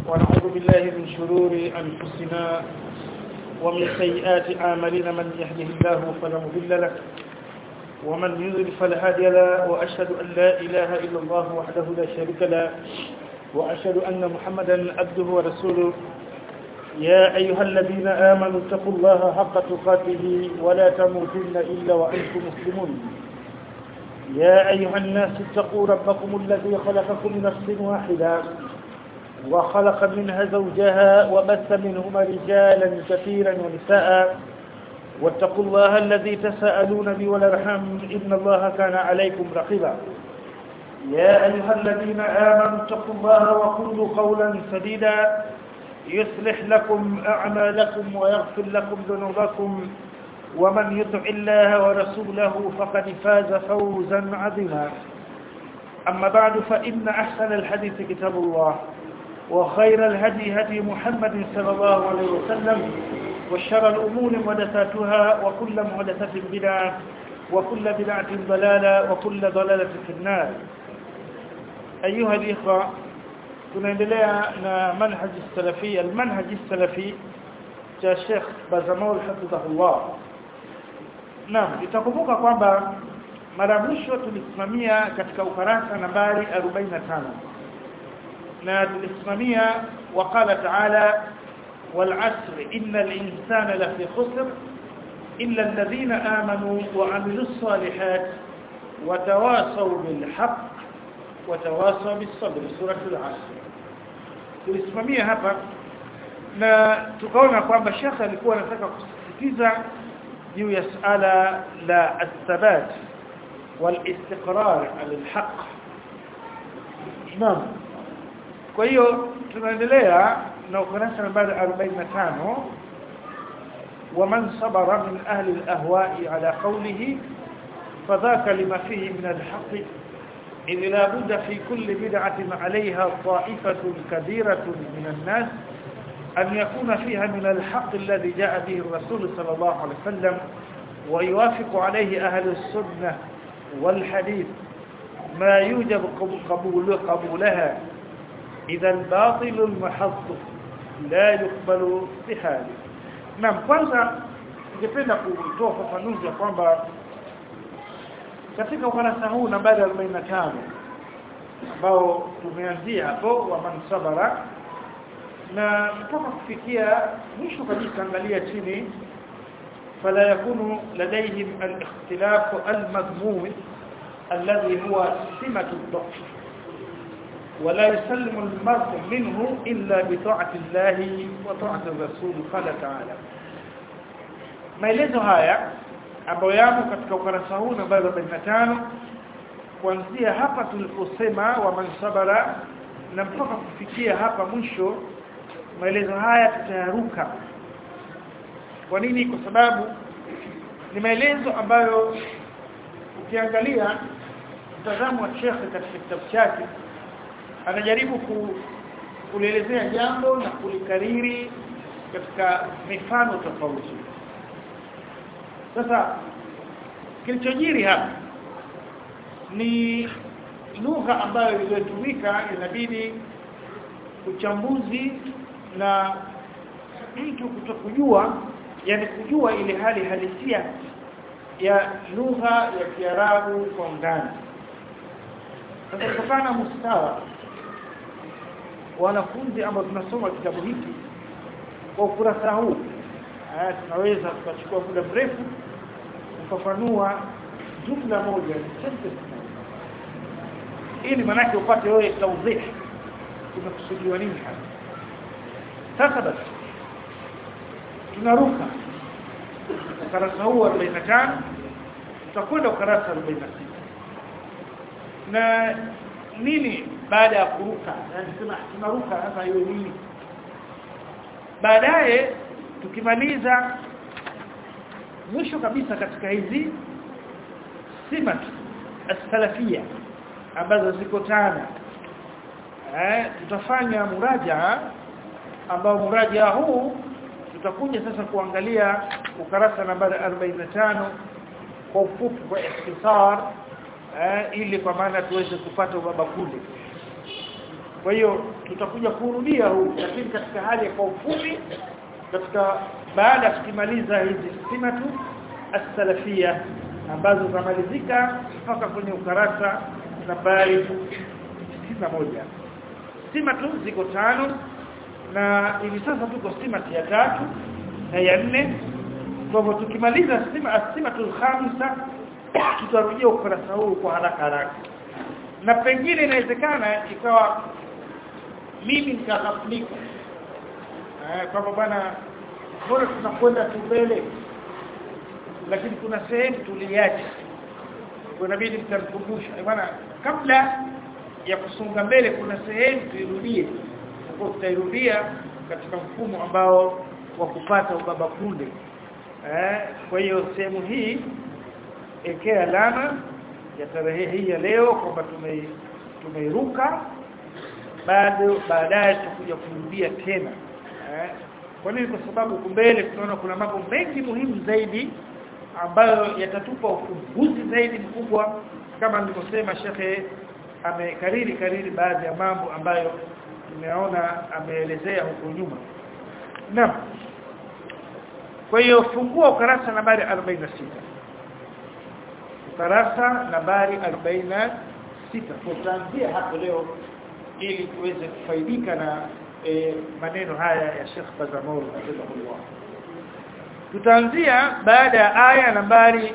ونعوذ بالله من شرور أنفسنا ومن سيئات أعمالنا من يهده الله فلا مضل له ومن يضلل فلا هادي له وأشهد أن لا إله إلا الله وحده لا شريك له وأشهد أن محمدا عبده ورسوله يا أيها الذين آمنوا اتقوا الله حق تقاته ولا تموتن إلا وأنتم مسلمون يا أيها الناس اتقوا ربكم الذي خلقكم من نفس واحدة وخلق منها زوجها وبث منهما رجالا كثيرا ونساء واتقوا الله الذي تساءلون به والارحام إن الله كان عليكم رقيبا يا أيها الذين آمنوا اتقوا الله وقولوا قولا سديدا يصلح لكم أعمالكم ويغفر لكم ذنوبكم ومن يطع الله ورسوله فقد فاز فوزا عظيما أما بعد فإن أحسن الحديث كتاب الله وخير الهدي هدي محمد صلى الله عليه وسلم وشر الأمور محدثاتها وكل محدثة بدعة وكل بدعة ضلالة وكل ضلالة في النار أيها الإخوة tunaendelea na manhaj salafi almanhaj salafi cha Sheikh Bazamaul hafidhahullah Naam itakumbuka kwamba mara mwisho tulisimamia katika ukarasa nambari 45 na tulisimamia waqala ta'ala والعصر إن الإنسان لفي خسر إلا الذين آمنوا وعملوا الصالحات وتواصوا بالحق وتواصوا بالصبر سورة العصر tulisimamia hapa na tukaona kwamba shekha alikuwa anataka kusisitiza juu ya suala la athabat walistiqrar ala alhaq naam kwa hiyo tunaendelea na ukurasa nambari 45 ومن صبر من أهل الأهواء على قوله فذاك لما فيه من الحق إذ لا بد في كل بدعة عليها طائفة كبيرة من الناس أن يكون فيها من الحق الذي جاء به الرسول صلى الله عليه وسلم ويوافق عليه أهل السنة والحديث ما يوجب قبول قبولها إذا الباطل المحض لا يقبل بحاله نعم kwanza ningependa kutoa ufafanuzi ya kwamba katika ukurasa huu nambari 45 ambao tumeanzia hapo wa mansabara na mpaka kufikia mwisho kabisa angalia chini fala yakunu ladaihim al-ikhtilaf al-madmum alladhi huwa simatu ad-dhaf ولا يسلم المرء منه إلا بطاعة الله وطاعة الرسول قال تعالى maelezo haya ambayo yamo katika ukurasa huu nambari 45 kuanzia hapa tuliposema wa mansabara na mpaka kufikia hapa mwisho maelezo haya tutayaruka kwa nini kwa sababu ni maelezo ambayo ukiangalia mtazamo wa Sheikh katika kitabu chake anajaribu ku, kulielezea jambo na kulikariri katika mifano tofauti sasa kilichojiri hapa ni lugha ambayo iliyotumika inabidi uchambuzi na mtu kutokujua yani kujua ile hali halisia ya lugha ya Kiarabu kwa undani sasa kutokana mustawa wanafunzi ambao tunasoma kitabu hiki kwa ukurasa huu haya tunaweza tukachukua muda mrefu kufafanua jumla moja sentence ili manake upate wewe tawdih kumekusudiwa nini hapa sasa basi tunaruka ukurasa huu 45 tutakwenda ukurasa 46 na nini baada ya kuruka yani sema tunaruka sasa hiyo nini baadaye tukimaliza mwisho kabisa katika hizi simat as-salafia ambazo ziko tano eh tutafanya muraja ambao muraja huu tutakuja sasa kuangalia ukarasa nambari 45 kwa ufupi kwa ikhtisar eh, ili kwa maana tuweze kupata ubaba kule kwa hiyo tutakuja kurudia huu lakini katika hali ya kwa ufupi katika baada ya kumaliza hizi simatu as-salafia ambazo zamalizika mpaka kwenye ukarasa nambari 61 simatu ziko tano na hivi sasa tuko simati ya tatu na ya nne kwa hivyo tukimaliza sima asimatul khamisa tutarudia ukurasa huu kwa haraka haraka na pengine inawezekana ikawa mimi nikakaflika eh kwamba bwana bora tunakwenda tu mbele lakini kuna sehemu tuliacha kwa inabidi mtamkumbusha bwana kabla ya kusonga mbele kuna sehemu tuirudie kwa tutairudia katika mfumo ambao wa kupata ubaba kunde eh kwa hiyo sehemu hii ekea alama ya tarehe hii ya leo kwamba tume tumeiruka bado baadaye tutakuja kurudia tena eh kwa nini kwa sababu kumbele tunaona kuna mambo mengi muhimu zaidi ambayo yatatupa ufumbuzi zaidi mkubwa kama nilivyosema shekhe amekariri kariri baadhi ya mambo ambayo tumeona ameelezea huko nyuma naam kwa hiyo fungua ukarasa nambari 46 ukarasa nambari 46 tutaanzia hapo leo ili tuweze kufaidika na e, maneno haya ya Sheikh Bazamol rahimahullah tutaanzia baada ya aya nambari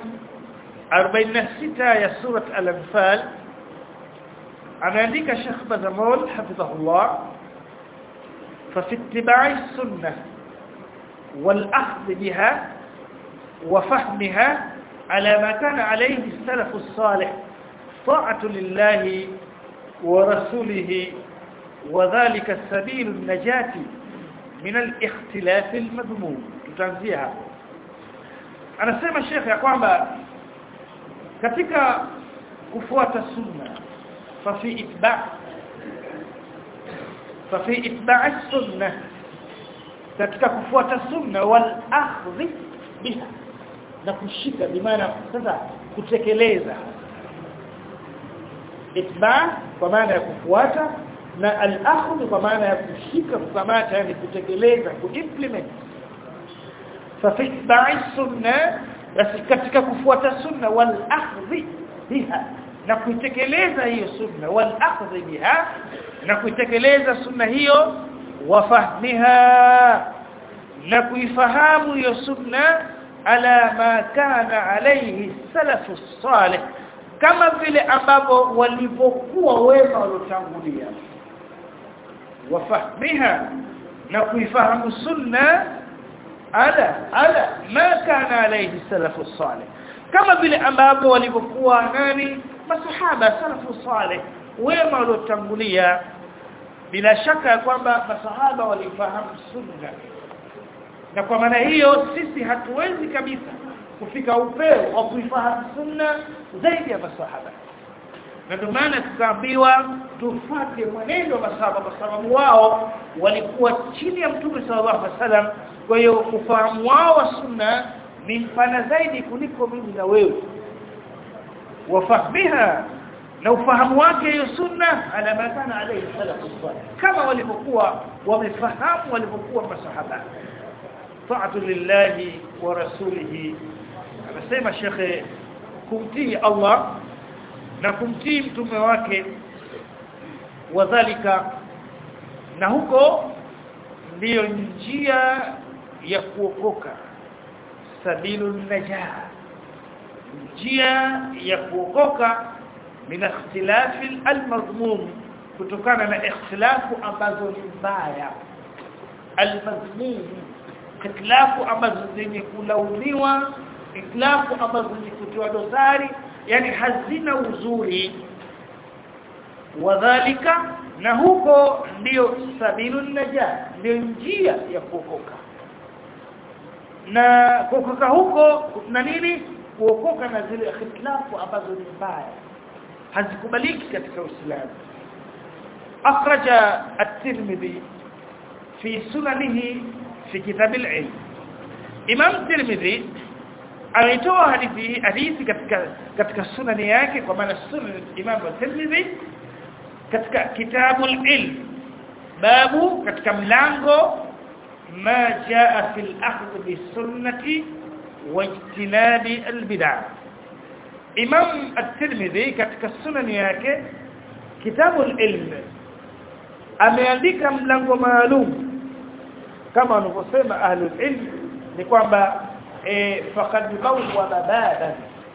46 ya surat al-anfal ameandika Sheikh Bazamol hafidhahullah ففي اتباع السنه والاخذ بها وفهمها على ما كان عليه السلف الصالح طاعه لله ورسوله وذلك سبيل النجاة من الاختلاف المذموم tutaanzia anasema shekhe ya kwamba katika kufuata sunna fa fi itba' fa fi itba' sunna katika kufuata sunna wal akhdh biha na kushika bimaana sasa kutekeleza itba' kwa maana ya kufuata na al-akhdh kwa maana ya kushika kukamata yani kutekeleza kuimplement fa fi itba'i sunna basi katika kufuata sunna wal akhdh biha na kuitekeleza hiyo sunna wal akhdh biha na kuitekeleza sunna hiyo wafahmiha na kuifahamu hiyo sunna ala ma kana alayhi salafu salih kama vile ambavyo walivyokuwa wema waliotangulia wafahmiha na kuifahamu sunna ala ala ma kana alayhi salafu salih kama vile ambavyo walivyokuwa nani masahaba salafu salih wema waliotangulia bila shaka ya kwamba masahaba walifahamu sunna na kwa maana hiyo sisi hatuwezi kabisa kufika upeo wa kuifahamu sunna zaidi ya masahaba na ndio maana tukaambiwa tufuate mwenendo wa masahaba kwa sababu wao walikuwa chini ya mtume sallallahu alaihi wasallam kwa hiyo ufahamu wao wa sunna ni mpana zaidi kuliko mimi na wewe wafahmiha na ufahamu wake hiyo sunna ala ma kana alayhi salafu salih kama walivyokuwa wamefahamu walivyokuwa masahaba ta'atu lillahi wa rasulihi anasema shekhe kumtii Allah na kumtii mtume wake wadhalika na huko ndiyo njia ya kuokoka sabilu najah njia ya kuokoka min ikhtilafi almadhmum kutokana na ikhtilafu ambazo ni mbaya almadhmum ikhtilafu ambazo zenye kulaumiwa ikhtilafu ambazo zenye kutiwa dosari yani hazina uzuri wadhalika na huko ndiyo sabilu najah ndio njia ya kuokoka na kuokoka huko na nini kuokoka na zile ikhtilafu ambazo ni mbaya hazikubaliki katika Uislamu akhraja at-Tirmidhi fi sunanihi fi kitab al-ilm Imam Tirmidhi alitoa hadithi hadithi katika katika sunani yake kwa maana sunan Imam Tirmidhi katika kitabu ilm babu katika mlango ma jaa fil akhdh bisunnati wajtinabi albid'ah Imam at-Tirmidhi katika sunani yake kitabu ilm ameandika mlango maalum kama wanavyosema ahlul ilm ni kwamba e, faqad bawwa babadan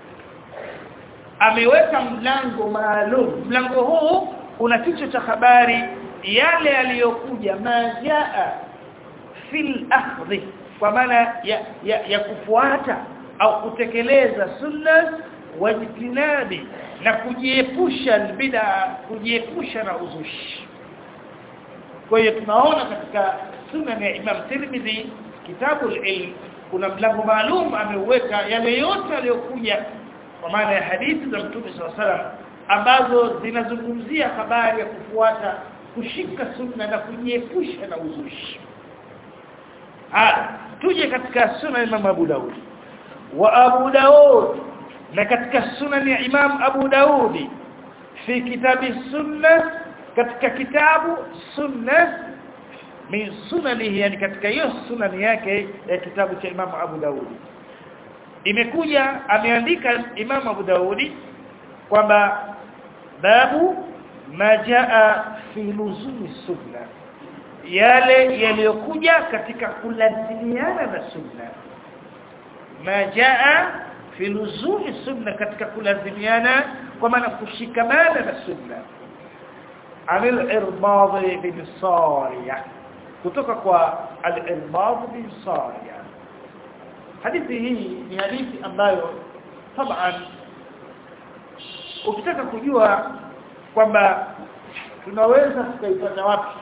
ameweka mlango maalum mlango huu una kichwa cha habari yale yaliyokuja majaa fil akhdhi kwa maana ya, ya, ya kufuata au kutekeleza sunna wajtinabi na kujiepusha bid'a kujiepusha na uzushi kwa hiyo tunaona katika sunna ya Imam Tirmidhi kitabu al-ilm kuna mlango maalum ameuweka yale yote aliyokuja kwa maana ya hadithi za Mtume SAW ambazo zinazungumzia habari ya kufuata kushika sunna na kujiepusha na uzushi ah tuje katika sunna Imam Abu Daud wa Abu Daud na katika sunan ya Imam Abu Daudi fi kitabi sunna katika kitabu sunna min sunanihi yani katika hiyo sunani yake ya kitabu cha Imam Abu Daudi imekuja ameandika Imam Abu Daudi kwamba babu majaa fi luzumi sunna yale yaliyokuja katika kulazimiana na sunna majaa fi luzumi sunna katika kulazimiana kwa maana kushikamana na sunna anil irbad bin sariya kutoka kwa al-irbad bin sariya hadithi hii ni hadithi ambayo taban ukitaka kujua kwamba tunaweza tukaipata wapi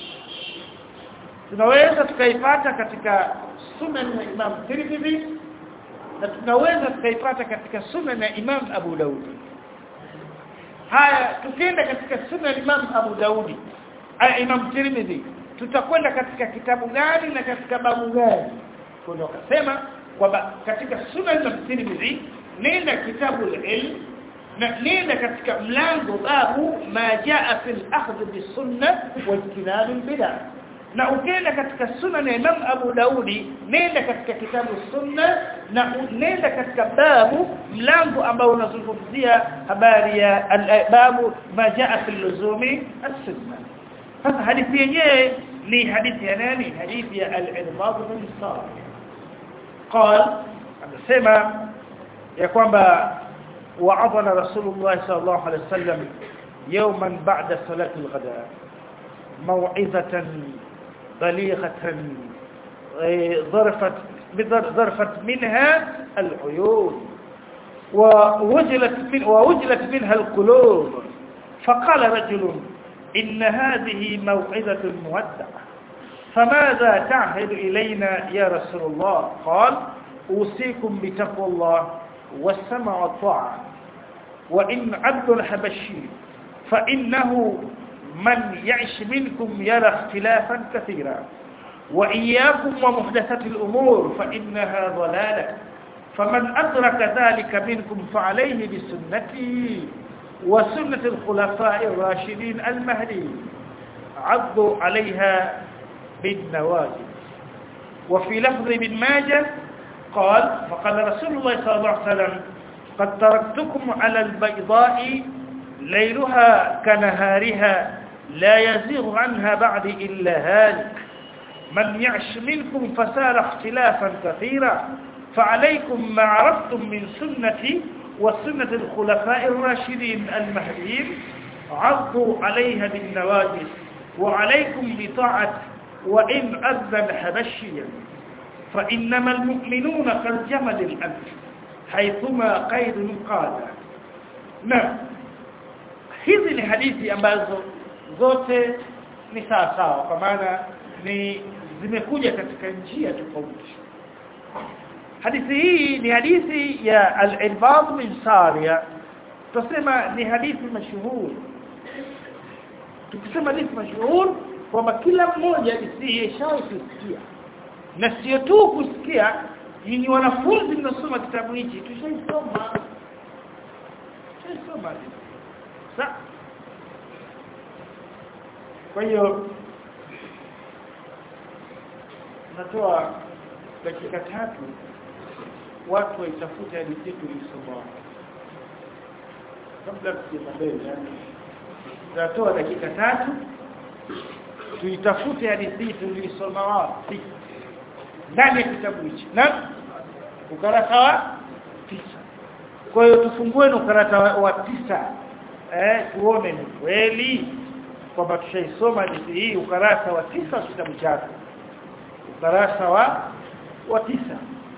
tunaweza tukaipata katika sunan ya Imam Tirmidhi na tunaweza tukaipata katika sunan ya Imam Abu Daud haya tukienda katika sunan Imam Abu Daudi Imam Tirmidhi tutakwenda katika kitabu gani na katika babu gani kuna wakasema kwamba katika sunan ya Tirmidhi nenda kitabu al-ilm na nenda katika mlango babu ma jaa fil akhdh bisunna wa ijtinab al-bid'ah na ukienda katika sunan ya Imam Abu Daudi nenda katika kitabu sunna na nenda katika babu mlango ambao unazungumzia habari ya babu ma jaa fil luzumi as-sunna sasa hadithi yenyewe ni hadithi ya nani hadithi ya al-irbad bin Sari قال amesema ya kwamba wa'adana Rasulullah sallallahu alaihi wasallam yawman ba'da salati al-ghada موعظة بليغة ظرفت ظرفت منها العيون ووجلت من ووجلت منها القلوب فقال رجل إن هذه موعظة مودعة فماذا تعهد إلينا يا رسول الله قال أوصيكم بتقوى الله والسمع والطاعة وإن عبد الحبشي فإنه من يعش منكم يرى اختلافا كثيرا وإياكم ومحدثات الأمور فإنها ضلالة فمن أدرك ذلك منكم فعليه بسنتي وسنة الخلفاء الراشدين المهديين عضوا عليها بالنواجذ وفي لفظ ابن ماجه قال فقال رسول الله صلى الله عليه وسلم قد تركتكم على البيضاء ليلها كنهارها لا يزيغ عنها بعد إلا هالك من يعش منكم فسار اختلافا كثيرا فعليكم ما عرفتم من سنتي وسنة الخلفاء الراشدين المهديين عضوا عليها بالنواجس وعليكم بطاعة وإن أذن حبشيا فإنما المؤمنون كالجمل الأنف حيثما قيد قاد نعم hizi ni hadithi ambazo zote ni sawa sawa kwa maana ni zimekuja katika njia tofauti hadithi hii ni hadithi ya al-Irbad bin Sariya tusema ni hadithi mashuhuri tukisema hadithi mashuhuri kwamba kila mmoja isiyeshawahi kusikia na sio tu kusikia ni wanafunzi mnasoma kitabu hichi tushaisoma tushaisoma sa kwa hiyo natoa dakika tatu watu waitafute hadithi tulisoma kabla tusema mbele yani tutatoa dakika tatu tuitafute hadithi tulisoma wapi ndani ya kitabu hichi na ukarasa wa tisa kwa hiyo tufungue ukarasa wa, wa tisa eh tuone ni kweli kwamba tushaisoma hadithi hii ukarasa wa tisa wa kitabu chako ukarasa wa wa tisa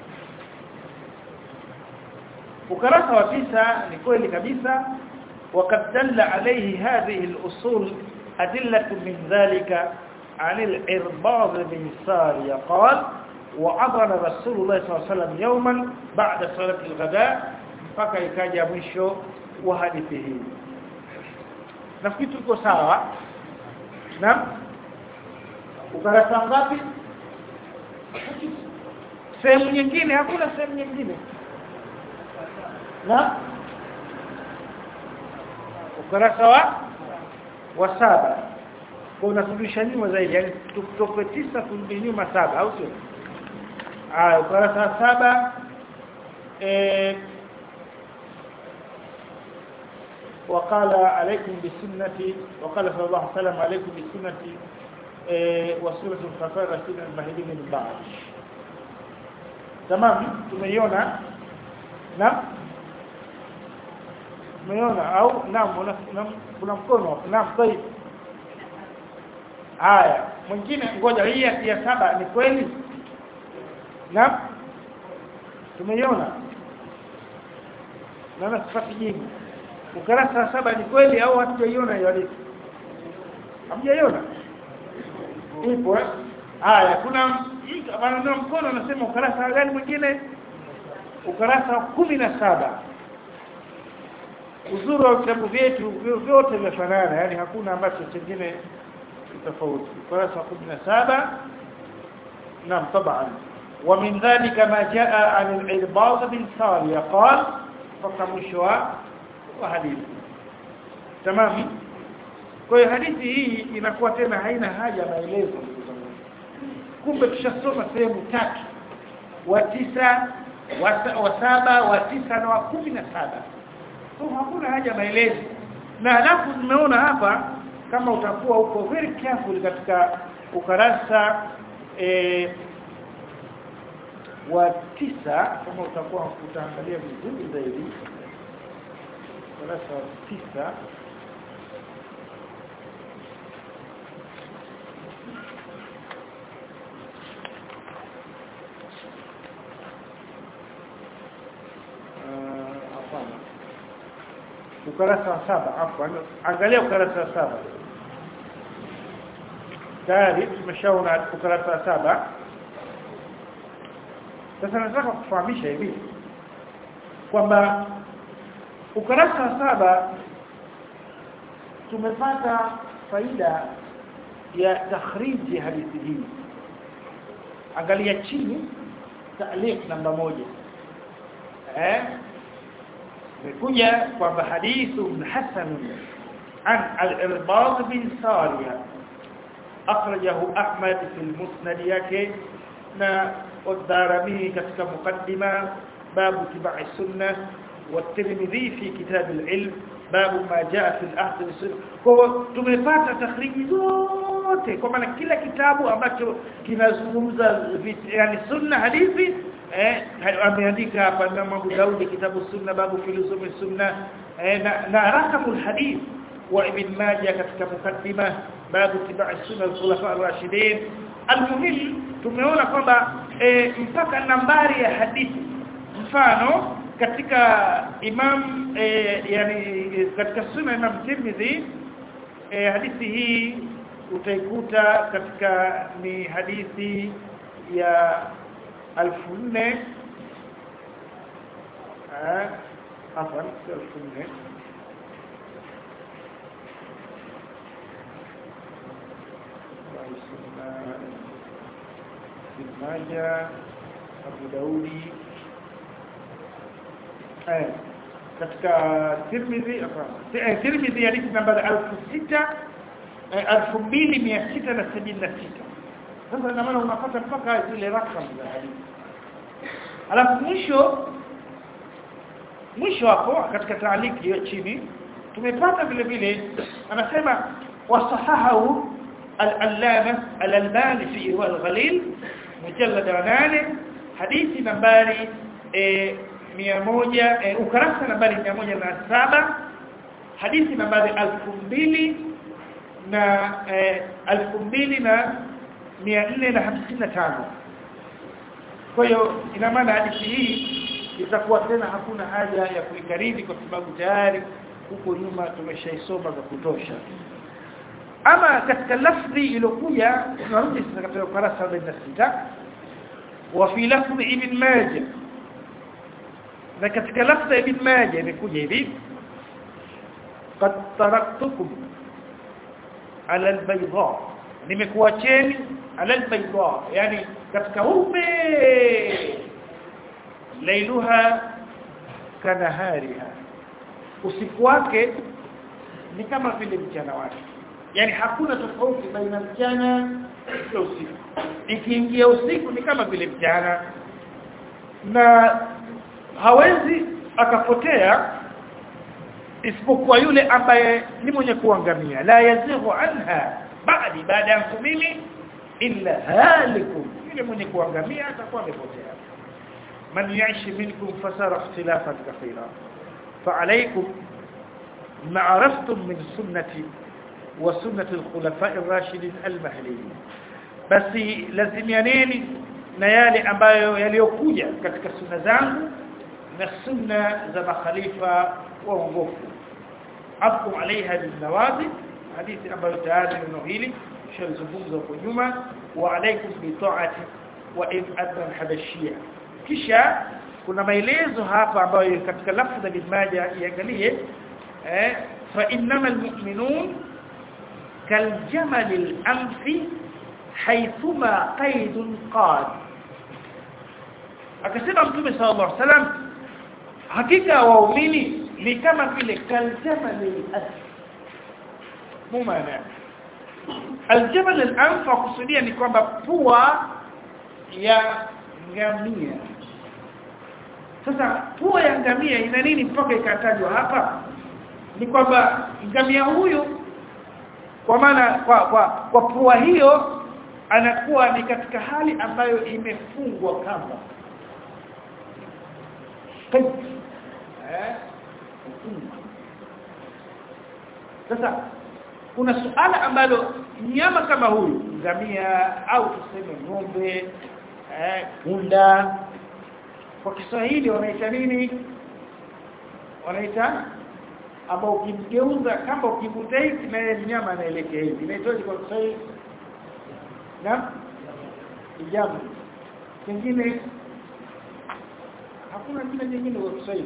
ukarasa wa tisa ni kweli kabisa وقد دل عليه هذه الأصول أدلة من ذلك عن الإرباض بن سارية قال وعضل رسول الله صلى الله عليه وسلم يوما بعد صلاة الغداء mpaka ikaja mwisho wa hadithi hii nafikiri tuko sawa na ukarasa ngapi sehemu nyingine hakuna sehemu nyingine na ukarasa wa wa saba kwa unarudisha nyuma zaidi yani tutoke tisa turudi nyuma saba au sio ah ukarasa wa saba eh وقال عليكم بسنتي وقال صلى الله عليه وسلم عليكم بسنتي وسنة الخلفاء الراشدين المهديين من بعد تمام tumeiona na tumeiona au naam kuna mkono naam طيب haya mwingine ngoja hii ya saba ni kweli naam tumeiona na sifati jibu ukarasa wa saba ni kweli au hatujaiona hiyo hadithi hamjaiona ipo haya kuna mtu anaona mkono anasema ukarasa gani mwingine ukarasa wa kumi na saba uzuri wa vitabu vyetu vyote vimefanana yani hakuna ambacho chengine tofauti ukurasa wa kumi na saba naam طبعا ومن ذلك ما جاء عن العرباض بن سارية قال فقمشوا wa hadithi tamam kwa hiyo hadithi hii inakuwa tena haina haja maelezo kumbe tushasoma sehemu tatu wa tisa wa, wa saba wa tisa na wa kumi na saba so hakuna haja maelezo na halafu tumeona hapa kama utakuwa uko very careful katika ukarasa e, wa tisa kama utakuwa utaangalia vizuri zaidi ukurasa wa tisa hapana ukurasa wa saba afwan angalia ukurasa wa saba tayari tumeshaona ukurasa wa saba sasa nataka kufahamisha hivi kwamba ukurasa wa saba tumepata faida ya takhriji hadithi hii angalia chini ta'liq namba moja eh imekuja kwamba hadithu hasan an al-irbad bin sariya akhrajahu ahmad fi al-musnad yake na والدارمي katika mukaddima babu tibai sunnah والترمذي في كتاب العلم باب ما جاء في العهد والسنه kwa tumepata takhriji zote kwa maana kila kitabu ambacho kinazungumza yani sunna hadithi eh ameandika hapa Imam Abu Daud kitabu sunna babu filosofi sunna eh, na, na rakamul hadith wa ibn Majah katika mukaddima babu tibai sunna al-khulafa ar-rashidin almuhim tumeona kwamba e, mpaka nambari ya hadithi mfano katika imam e, yani katika sunna imam Tirmidhi e, hadithi hii utaikuta katika ni hadithi ya 1400 eh afwan 1400 Ibn Majah Abu Daudi eh katika Tirmidhi hapana eh Tirmidhi hadithi namba 6000 2676 sasa ina maana unapata mpaka zile rakam za hadithi alafu mwisho mwisho hapo katika taaliki hiyo chini tumepata vile vile anasema wasahahu al-allama al-albani fi irwa al-ghalil mujallad 8 hadithi nambari eh, 100 ukarasa nambari 107 hadithi nambari 2000 na eh, 2000 na 455 kwa hiyo ina maana hadithi hii itakuwa tena hakuna haja ya kuikariri kwa sababu tayari huko nyuma tumeshaisoma za kutosha ama katika lafzi iliyokuja tunarudi sasa katika ukurasa wa 46 wa fi lafzi ibn majah na katika lafzi ibn majah imekuja hivi qad taraktukum ala albayda nimekuacheni ala albayda yani katika upe lailuha kanahariha usiku wake ni kama vile mchana wake yani hakuna tofauti baina mchana na usiku ikiingia usiku ni kama vile mchana na hawezi akapotea isipokuwa yule ambaye ni mwenye kuangamia la yazighu anha ba'di baada yangu mimi illa halikum yule mwenye kuangamia atakuwa amepotea من يعيش منكم فسار اختلافا كثيرا فعليكم ما عرفتم من سنتي وسنة الخلفاء الراشدين المهديين بس لازميانeni na yale ambayo yaliyokuja katika sunna zangu na sunna za makhalifa waongofu abkum alaiha binawadi hadithi ambayo tayari neno hili shalizungumza huko nyuma wa alaikum bi ta'ati wa in adna habashia kisha kuna maelezo hapa ambayo katika lafzi ya Majah iangalie eh fa innamal mu'minun kaljamal al-anfi haythuma qaidun qad akasema mtume sallallahu alaihi wasallam hakika waumini ni kama vile kaljamal al-anf mumana aljamal al-anf kusudia ni kwamba pua ya ngamia sasa pua ya ngamia ina nini mpaka ikatajwa hapa ni kwamba ngamia huyu kwa maana kwa kwa, kwa pua hiyo anakuwa ni katika hali ambayo imefungwa kamba eh sasa kuna suala ambalo nyama kama huyu ngamia au tuseme ng'ombe eh punda kwa Kiswahili wanaita nini wanaita ambao ukimgeuza kama ukivuta hivi na yeye mnyama anaelekea hivi inaitwaje kwa Kiswahili na ijamu kingine hakuna jina jingine kwa Kiswahili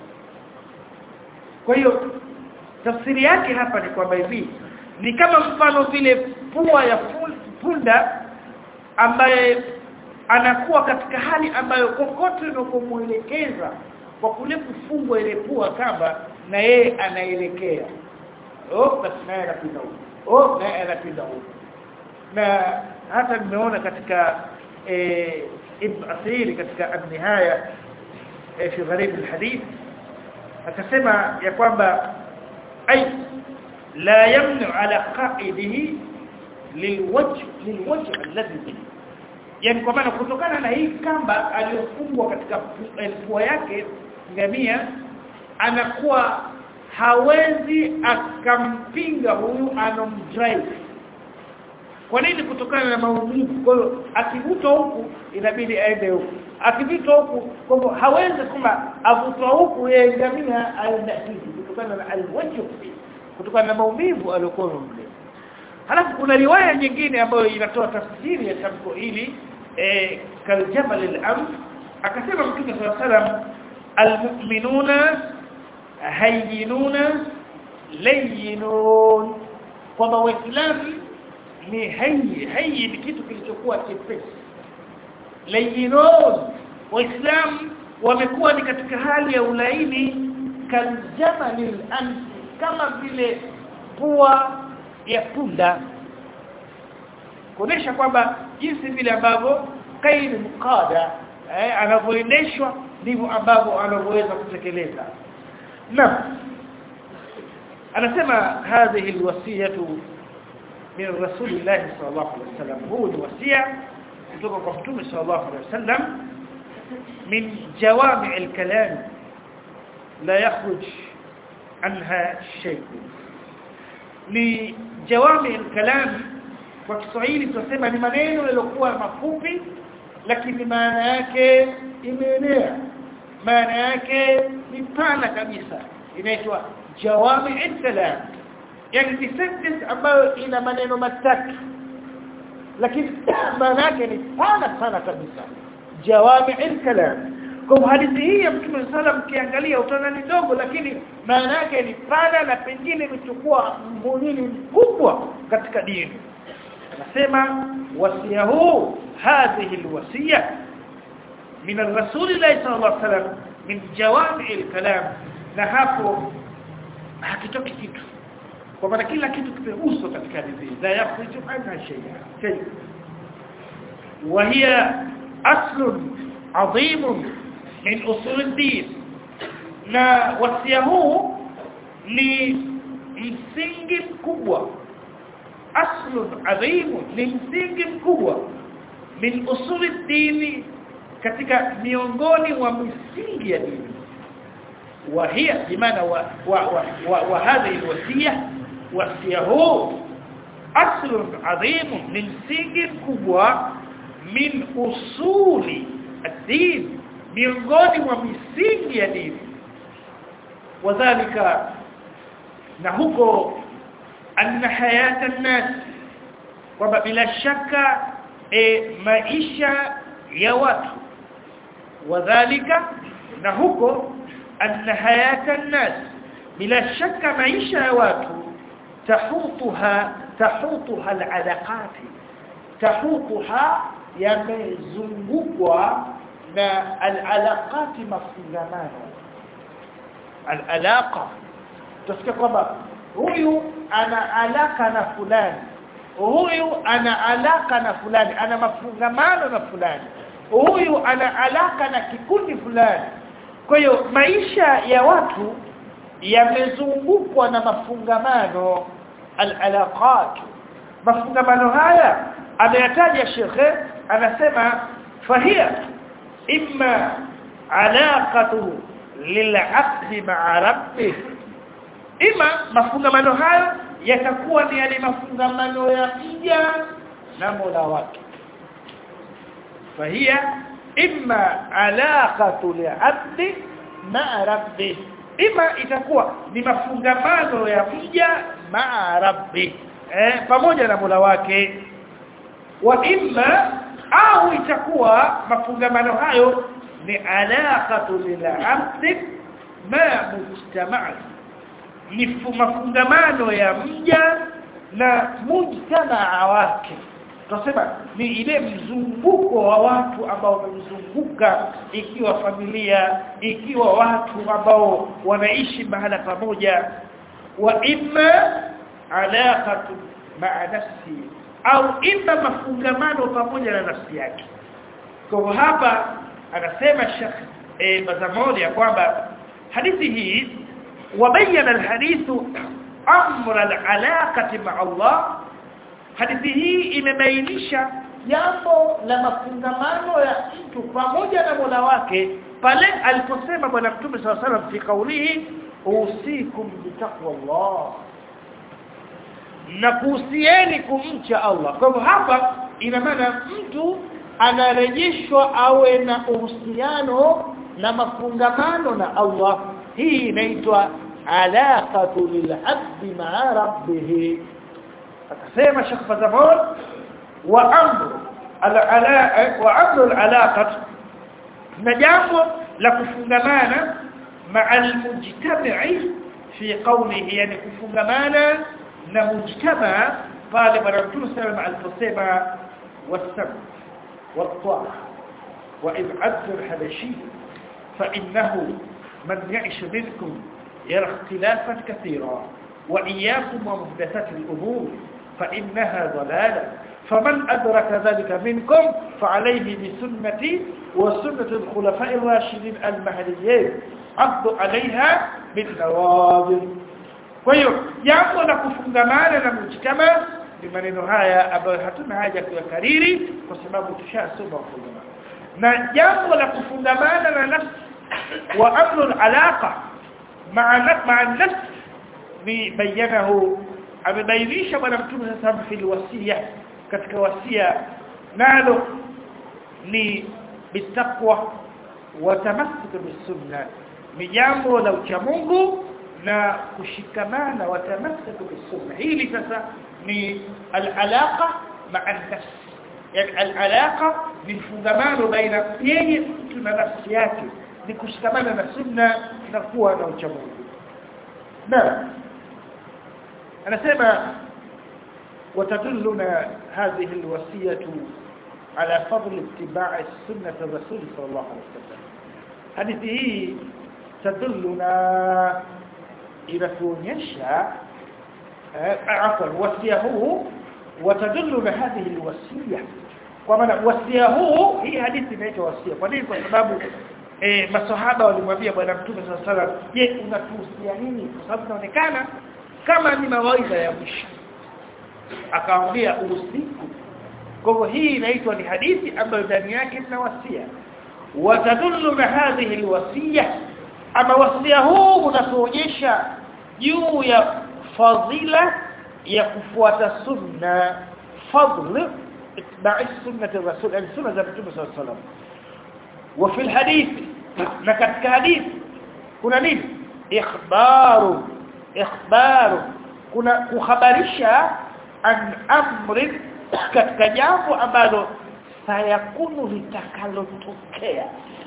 kwa hiyo tafsiri yake hapa ni kwamba hivi ni kama mfano vile pua ya punda ambaye anakuwa katika hali ambayo kokote unapomuelekeza kwa kule kufungwa ile pua kamba na yeye anaelekea oh basi naye anapita huko oh naye anapita huko na hata nimeona katika eh, ibn asiri katika an-nihaya eh, fi gharib al-hadith akasema ya kwamba ay la yamnu ala qa'idihi lilwajh lilwajh alladhi yani kwa maana kutokana na hii kamba aliyofungwa katika pua yake ngamia anakuwa hawezi akampinga huyu anomdrive kwa nini kutokana na maumivu kwa hiyo akivutwa huku inabidi aende huku akivutwa huku kwa hivyo hawezi kwamba avutwa huku yeye ngamia aende hivi kutokana na alwajhu kutokana na maumivu aliyokuwa mle halafu kuna riwaya nyingine ambayo inatoa tafsiri ya tamko hili eh kaljamal al-am akasema mtume sallallahu alayhi wasallam almu'minuna hayyinuna layyinun kwamba waislamu ni hayyi hayyi ni kitu kilichokuwa chepesi layyinun waislamu wamekuwa ni katika hali ya ulaini kaljamal al-am kama vile pua ya punda kuonesha kwamba jinsi vile ambavyo kaini mqada eh, anavyoendeshwa ndivyo ambavyo anavyoweza kutekeleza naam anasema hadhihi alwasiyatu min rasulillah sallallahu alaihi wasallam huu ni wasia kutoka kwa mtume sallallahu alaihi wasallam min jawami' alkalam la yakhruj anha shay ni jawami' alkalam kwa Kiswahili tunasema ni maneno yaliokuwa mafupi lakini maana yake imeenea maana yake ni pana kabisa inaitwa jawami al-kalam yani ni sentence ambayo ina maneno matatu lakini maana yake ni pana sana kabisa jawami al-kalam kwa hadithi hii ya Mtume sallam kiangalia utaona ni dogo lakini maana yake ni pana na pengine imechukua mhimili mkubwa katika dini anasema wasia huu hadhihi alwasiya min ar-rasulillah sallallahu alaihi wasallam min jawami al-kalam na hapo hakitoki kitu kwa maana kila kitu kimeguswa katika hadithi la yakhruju anha shay'a shay wa hiya asl adhim min usul ad-din na wasia huu ni msingi mkubwa asl adhim ni msingi mkubwa min usul ad-din katika miongoni mwa misingi ya dini وهي بمعنى وهذه الوصيه وصيه اصل عظيم من سنج كبوى من اصول الدين miongoni mwa misingi ya dini wadhālika na huko anna hayata an-nas kwamba bila shaka e, maisha ya watu wadhālika na huko أن حياة الناس بلا شك معيشة يا watu تحوطها تحوطها العلاقات تحوطها yamezungukwa na alalaqati mafungamano alalaqa tusikia kwamba huyu ana alaka na fulani huyu ana alaka na fulani ana mafungamano na fulani huyu ana alaka na kikundi fulani kwa hiyo maisha ya watu yamezungukwa na mafungamano al-alaqat mafungamano haya ameyataja shekhe anasema fahia imma alaqatu lil'aqd ma'a rabbih ima mafungamano hayo yatakuwa ni yale mafungamano ya mja na Mola wake fahia imma alaqatu li'abdi ma'a rabbi ima itakuwa ni mafungamano ya mja ma'a rabbi eh pamoja na Mola wake wa imma au itakuwa mafungamano hayo ni alaqatu lil'abdi ma mujtama'a ni mafungamano ya mja na mujtamaa wake tunasema ni ile mzunguko wa watu ambao wamemzunguka ikiwa familia ikiwa watu ambao wanaishi mahala pamoja wa imma alaqatu ma'a nafsi au imma mafungamano pamoja na nafsi yake kwa hapa anasema Sheikh e, Bazamoni ya kwamba hadithi hii wabayana alhadithu amra alalaqati ma'a Allah hadithi hii imebainisha jambo la mafungamano ya mtu pamoja na Mola wake pale aliposema bwana Mtume SAW salam fi kaulihi usikum bitaqwallah na kuhusieni kumcha Allah kwa hivyo hapa ina maana mtu anarejeshwa awe na uhusiano na mafungamano na Allah hii inaitwa alaqatu lil'abdi ma'a rabbih akasema Sheikh Fazamon wa amru al-ala wa amru al-alaqat na jambo la kufungamana ma'al mujtama'i fi qawlihi yani kufungamana na mujtama pale bwana Mtume sallallahu alayhi wasallam wasam والطاعة وإذ عبد الحبشي فإنه من يعش منكم يرى اختلافا كثيرا wa iyyakum wa muhdathati al-umur fa innaha dalalah فمن أدرك ذلك منكم فعليه بسنتي وسنة الخلفاء الراشدين المهديين عضوا عليها بالنواظر kwa hiyo jambo la kufungamana na mujtama ni maneno haya ambayo hatuna haja kuyakariri kwa sababu tushasoma kufungamana na jambo la kufungamana na nafsi wa amru alaqa ma'a ma'a nafsi ni bayanahu amebainisha bwana mtume sasa fil wasiya katika wasia nalo ni bitaqwa wa tamassuk bisunna ni jambo la uchamungu na kushikamana wa tamassuk bisunna hili sasa ni al-alaqa ma'a nafs yani al-alaqa ni mfungamano baina yeye mtu na nafsi yake ni kushikamana na sunna na kuwa na uchamungu na anasema وتدلنا هذه الوصية على فضل اتباع السنة الرسول صلى الله عليه وسلم هذه تدلنا إلى كونيشا عفوا وصية هو وتدلنا هذه الوصية ومن وصية هو هي حديث inaitwa wasia kwa nini kwa sababu eh maswahaba walimwambia bwana mtume sallallahu alaihi wasallam je unatuhusia nini kwa sababu inaonekana kama ni mawaidha ya mwisho akaambia usiku kwa hivyo hii inaitwa ni hadithi ambayo ndani yake ina wasia watadullu na hadhihi alwasiya ama wasia huu unatuonyesha juu ya fadhila ya kufuata sunna fadl itba'i sunnati rasul yani sunna za mtume sallallahu alaihi wasallam wa fi alhadith na katika hadithi kuna nini ikhbaru ikhbaru kuna kuhabarisha an amri katika jambo ambalo sayakunu litakalotokea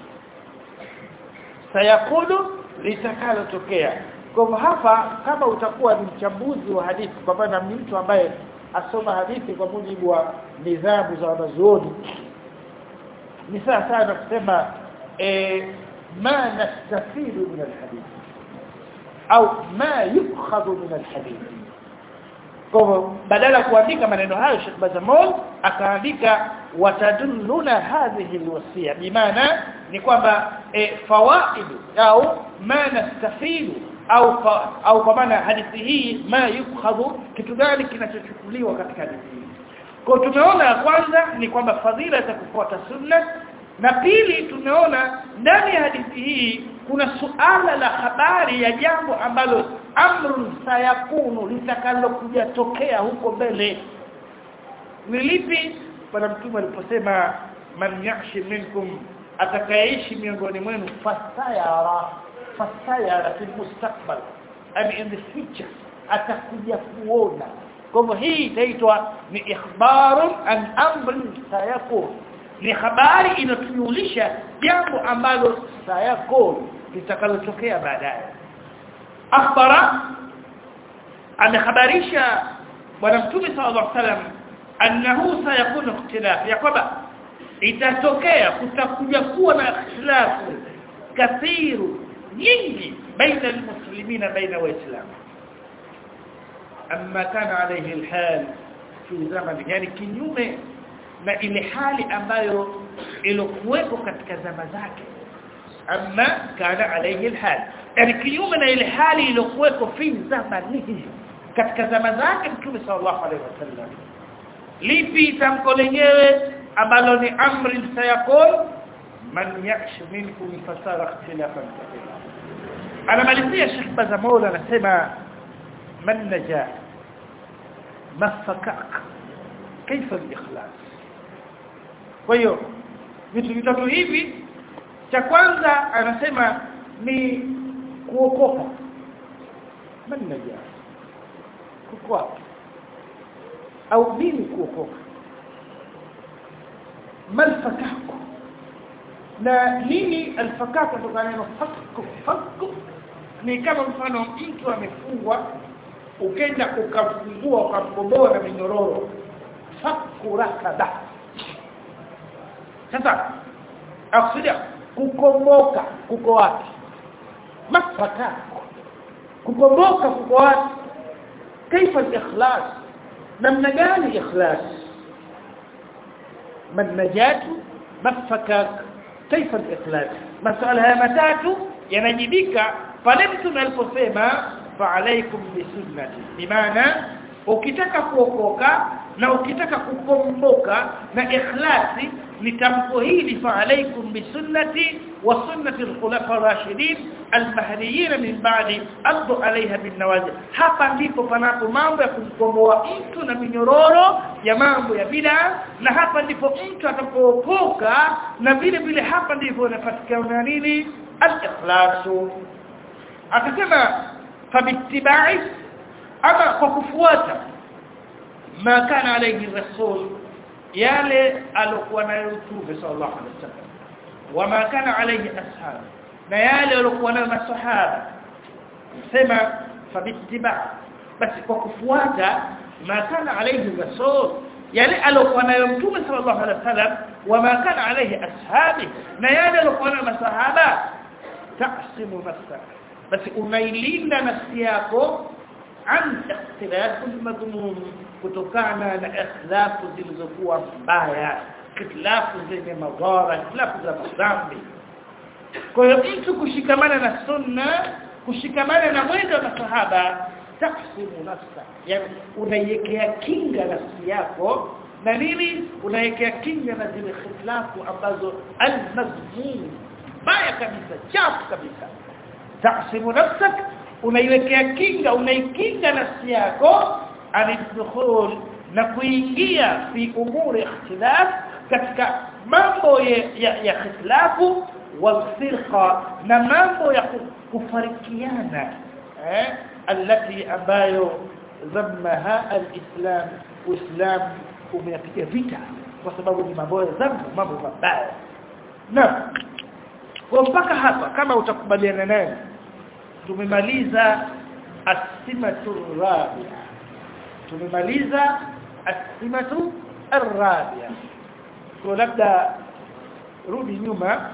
sayakunu litakalotokea kwa hivyo hapa kama utakuwa ni mchambuzi wa hadithi kwa maana ni mtu ambaye asoma hadithi kwa mujibu wa nidhamu za wanazuoni ni sawa sana kusema eh, ma nastafidu min alhadith au ma yukhadhu min alhadith kwa hivyo badala kuandika maneno hayo Sheikh Bazamol akaandika watadulluna hadhihi alwasiya bimaana ni kwamba e, fawaid au ma nastafidu au fa, au kwa maana hadithi hii ma yukhadhu kitu gani kinachochukuliwa katika hadithi hii kwa tumeona ya kwanza ni kwamba fadhila za kufuata sunna na pili tumeona ndani ya hadithi hii kuna suala la habari ya jambo ambalo amrun sayakunu litakalokuja tokea huko mbele ni lipi bwana mtume aliposema man yashi minkum atakayeishi miongoni mwenu fasayara fasayara fi mustakbal and in the future atakuja kuona kwa hivyo hii itaitwa ni ikhbarun an amrin sayakun ni habari inatujulisha jambo ambalo sayakun litakalotokea baadaye akhbara amekhabarisha bwana mtume sallallahu alaihi wasallam annahu sayakunu ikhtilaf ya kwamba itatokea kutakuja kuwa na ikhtilafu kathiru nyingi baina almuslimina baina waislamu amma kana alayhi alhal fi zaman yani kinyume na ile hali ambayo ilokuwepo katika zama zake amma kana alayhi alhal yani kinyume na ile hali iliyokuwepo fi zamanihi katika zama zake mtume sallallahu alayhi wasallam lipi tamko lenyewe ambalo ni amri sayakun man yakshu minkum fasara ikhtilafan kathira anamalizia Sheikh Bazamola anasema man najah mafakak kaifa al-ikhlas kwa hiyo vitu vitatu hivi cha kwanza anasema ni kuokoka man najah kuko wapi au nini kuokoka malfakaku na nini alfakaku kutokana na fakku fakku ni kama mfano mtu amefungwa ukenda ukafungua ukamboboa na minyororo fakku rakaba sasa akusudia kukomboka kuko wapi mafakaku kukomboka kuko wapi كيف الإخلاص namna gani ikhlas man najatu mafakak kaifa al-ikhlas masala haya matatu yanajibika pale mtu aliposema fa alaikum bisunnati bimaana ukitaka kuokoka na ukitaka kukomboka na ikhlasi ni tamko hili fa alaikum bisunnati wa sunnati al-khulafa ar-rashidin al-mahdiyyin min ba'di addu 'alayha bin nawajib hapa ndipo panapo mambo ya kumkomboa mtu na minyororo ya mambo ya bid'a na hapa ndipo mtu atakapookoka na vile vile hapa ndipo inapatikana nini al-ikhlasu akasema fabittibai ama kwa kufuata ma kana alayhi rasul yale alokuwa nayo mtume sallallahu alaihi wasallam wama kana alayhi ashab na yale waliokuwa nayo masahaba sema fabittiba basi kwa kufuata ma kana alayhi rasul yale alokuwa nayo mtume sallallahu alaihi wasallam wama kana alayhi ashabi na yale aliokuwa nayo masahaba taqsimu nafsaka basi unailinda nafsi yako an ikhtilaf madhmum kutokana na ikhlafu zilizokuwa mbaya ikhtilafu zenye madhara ikhtilafu za dhambi kwa hiyo mtu kushikamana na sunna kushikamana na mwendo wa masahaba tahsimu nafsa yani unaiwekea kinga nafsi yako na nini unaiwekea kinga na zile ikhtilafu ambazo al-mazmum baya kabisa chafu kabisa tahsimu nafsak unaiwekea kinga unaikinga nafsi yako alidukhul na kuingia fi umuri ikhtilaf katika mambo ya, ya, ya khilafu walfirqa na mambo ya kufarikiana eh alati ambayo zammaha alislam uislam umeyapiga vita kwa sababu ni mambo ya dhambi mambo mabaya na kwa mpaka hapa kama utakubaliana naye tumemaliza asimatu rabia tumemaliza asimatu arabia kwa labda rudi nyuma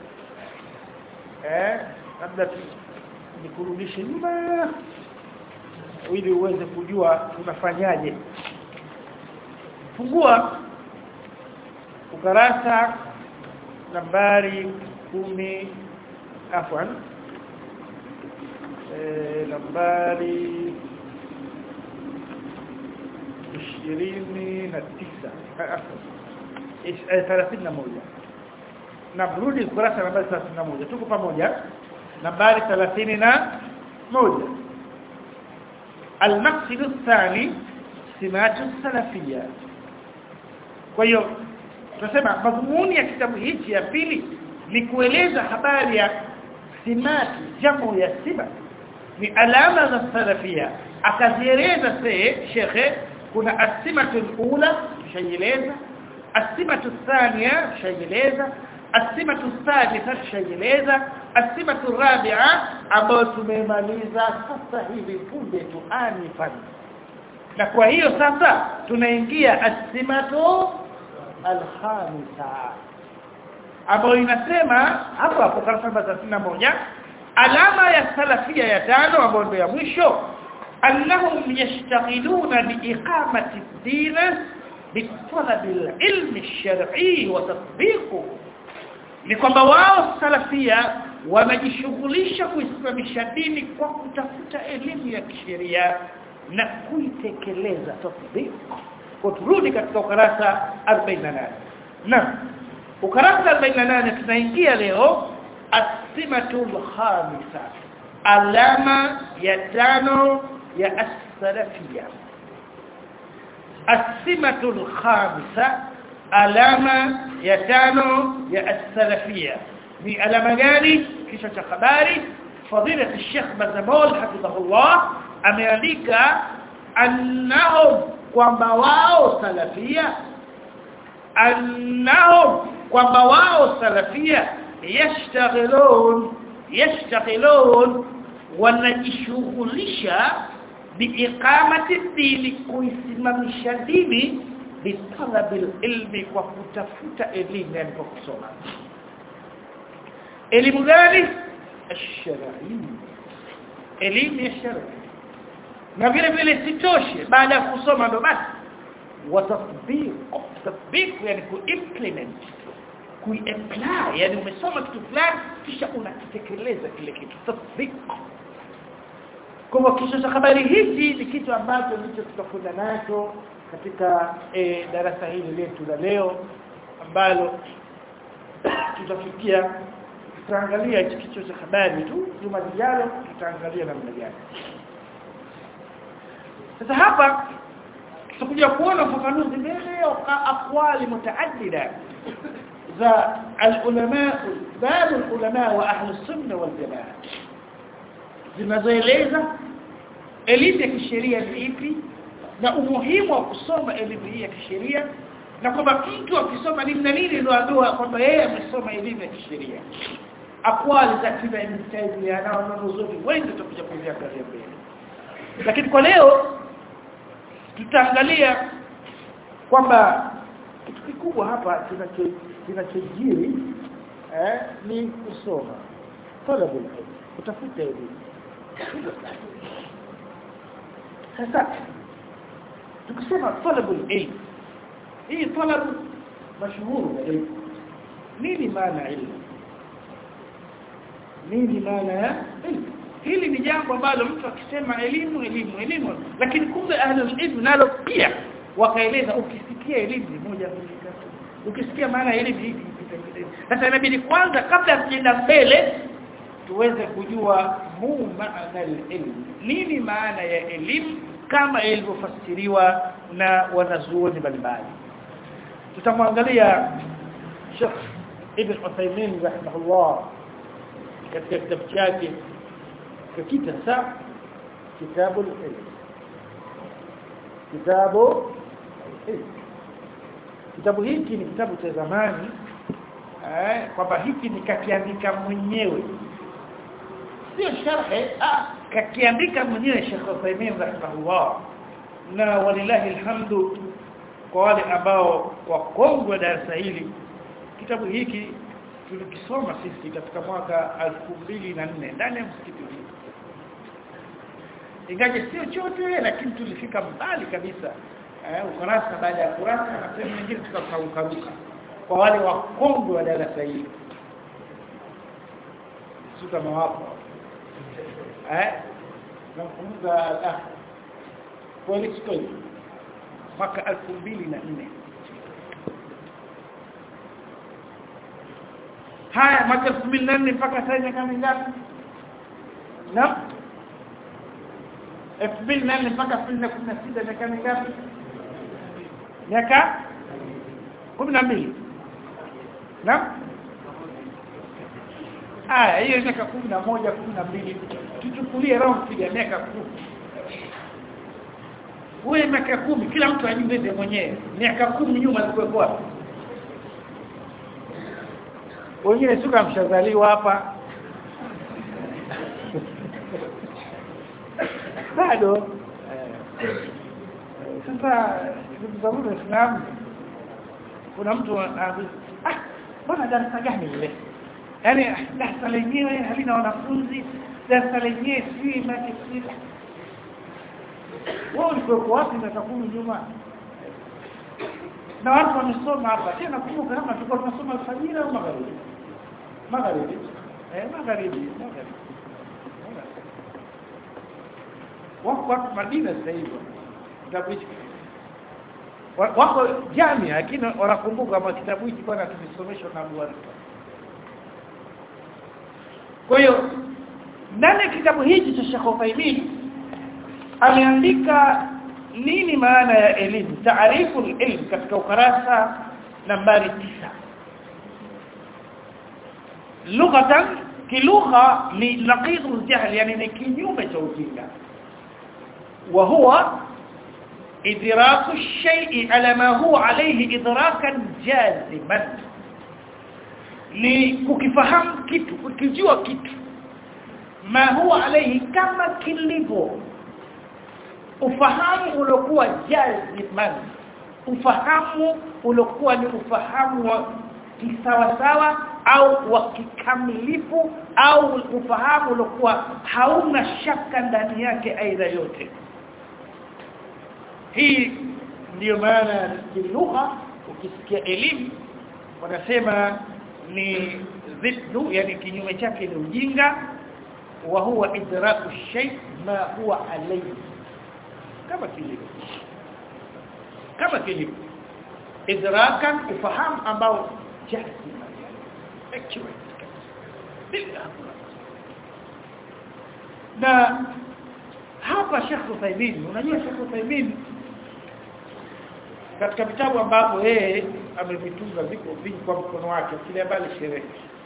eh labda nikurudishe nyuma ili uweze kujua tunafanyaje fungua ukarasa nambari kumi afwan eh nambari ishirini na tisa thelathini na moja na rudi kurasa nambari thelathini na moja tuko pamoja nambari thelathini na moja المقصد الثاني سمات السلفية kwa hiyo tunasema madhumuni ya kitabu hichi ya pili ni kueleza habari ya simati jamu ya sima ni alama za salafia akazieleza se shekhe kuna asimatu alula shayeleza asimatu thania shayeleza asimatu thalitha shayeleza asimatu rabi'a ambayo tumemaliza sasa hivi punde tu anifan na kwa hiyo sasa tunaingia asimatu alhamisa ambayo inasema hapo hapo karasa moja alama ya salafia ya tano ambayo ndio ya mwisho annahum yashtaghiluna biiqamati ad-din bitalab al-ilm ash-shar'i wa tatbiquhu ni kwamba wao salafia wanajishughulisha kuisimamisha dini kwa kutafuta elimu ya kisheria na kuitekeleza tatbiq kwa turudi katika ukarasa 48 na ukarasa 48 tunaingia leo asimatul khamisa alama ya tano ya as-salafia asimatul khamisa alama ya tano ya as-salafia ni alama gani kisha cha habari fadila Sheikh Bazamol hafidhahullah ameandika annahum kwamba wao salafia annahum kwamba wao salafia yashtaghilun yashtaghilun wanajishughulisha biiqamati dini kuisimamisha dini bitalabil ilmi kwa kutafuta elimu yani kwa kusoma elimu gani الشرعي elimu ya sharia na vile vile sitoshe baada ya kusoma ndo basi watatbiq tatbiq yani kuimplement kuiapply yani umesoma kitu fulani kisha unakitekeleza kile kitu tatbiq kwa hivyo kichwa cha habari hichi ni kitu ambacho ndicho tutakwenda nacho katika e, darasa hili letu la leo ambalo tutafikia tutaangalia hichi kichwa cha habari tu juma lijalo tutaangalia namna gani sasa hapa tutakuja kuona ufafanuzi mbele ya aqwali mutaaddida za al-ulama baadhi al-ulama wa ahli sunna wal jamaa zinazoeleza elimu ya kisheria ni ipi na umuhimu wa kusoma elimu hii ya kisheria na kwamba mtu akisoma nini na nini ndio ajua kwamba yeye amesoma elimu ya kisheria akwali za kila Ibn Taymiyyah na wanazuoni wengi tutakuja kuziangalia mbele lakini kwa leo tutaangalia kwamba kitu kikubwa hapa kinachojiri eh, ni kusoma talabul ilm kutafuta elimu sasa tukisema talabul ilm hii talab mashhuru ilm nini maana ilmu nini maana ya ilmu hili ni jambo ambalo mtu akisema elimu elimu elimu lakini kumbe ahlul ilm nalo pia wakaeleza ukisikia elimu ni moja mbili tatu ukisikia maana ya elimu hivi sasa inabidi kwanza kabla tuenda mbele tuweze kujua mu maana elimu nini maana ya elimu kama ilivyofasiriwa na wanazuoni mbalimbali tutamwangalia Sheikh Ibn Uthaymeen rahimahullah katika kitabu chake kakita sa kitabu ilm kitabu ilm kitabu hiki ni kitabu cha zamani eh kwamba hiki ni kakiandika mwenyewe sio sharhe ah kakiandika mwenyewe Sheikh Uthaymeen rahimahullah na walillahi alhamdu kwa wale ambao wakongwe darasa hili kitabu hiki tulikisoma sisi katika mwaka 2004 ndani ya msikiti huu ingaje sio chote lakini tulifika mbali kabisa eh ukurasa baada ya kurasa na sehemu nyingine tukakaukaruka kwa wale wakongwe wa darasa hili suka mawapo eh nakumbuka ah kweli sikoi mwaka 2004 haya mwaka 2004 mpaka sasa miaka mingapi na 2004 mpaka 2016 miaka mingapi miaka 12 na haya hiyo miaka 11 12 tuchukulie round piga miaka 10 wewe miaka 10 kila mtu ajibebe mwenyewe miaka 10 nyuma alikuwa wapi wengine suka mshazaliwa hapa bado sasa ndugu zangu Waislamu kuna mtu anaambia ah bwana darasa gani ile yani darasa lenyewe halina wanafunzi darasa lenyewe si makisila wao ulikuwa wapi miaka 10 nyuma na watu wamesoma hapa tena kumbuka kama tulikuwa tunasoma alfajiri au magharibi magharibi eh magharibi magharibi wako watu Madina sasa hivi kitabu hiki wako jamia lakini wanakumbuka kama kitabu hiki bwana tulisomeshwa na Abu Hanifa kwa hiyo ndani kitabu hiki cha Sheikh Uthaymeen ameandika nini maana ya elimu taarifu ilm katika ukarasa nambari tisa lughatan kilugha ni naqidu aljahl yani ni kinyume cha ujinga wa huwa idraku ash-shay'i ala ma huwa alayhi idrakan jaziman ni kukifahamu kitu kukijua kitu ma huwa alayhi kama kilivyo ufahamu uliokuwa jaziman ufahamu uliokuwa ni ufahamu wa kisawa sawa au wa kikamilifu au ufahamu uliokuwa hauna shaka ndani yake aidha yote hii ndiyo maana kilugha ukisikia elimu wanasema ni ziddu yani kinyume chake ni ujinga wa huwa idraku shay ma huwa alayhi kama kilivyo kama kilivyo idrakan ufahamu ambao jahili accurate bila na hapa Sheikh Uthaymeen unajua Sheikh Uthaymeen katika vitabu ambapo yeye amevitunga viko vingi kwa mkono wake kile mbali sherehe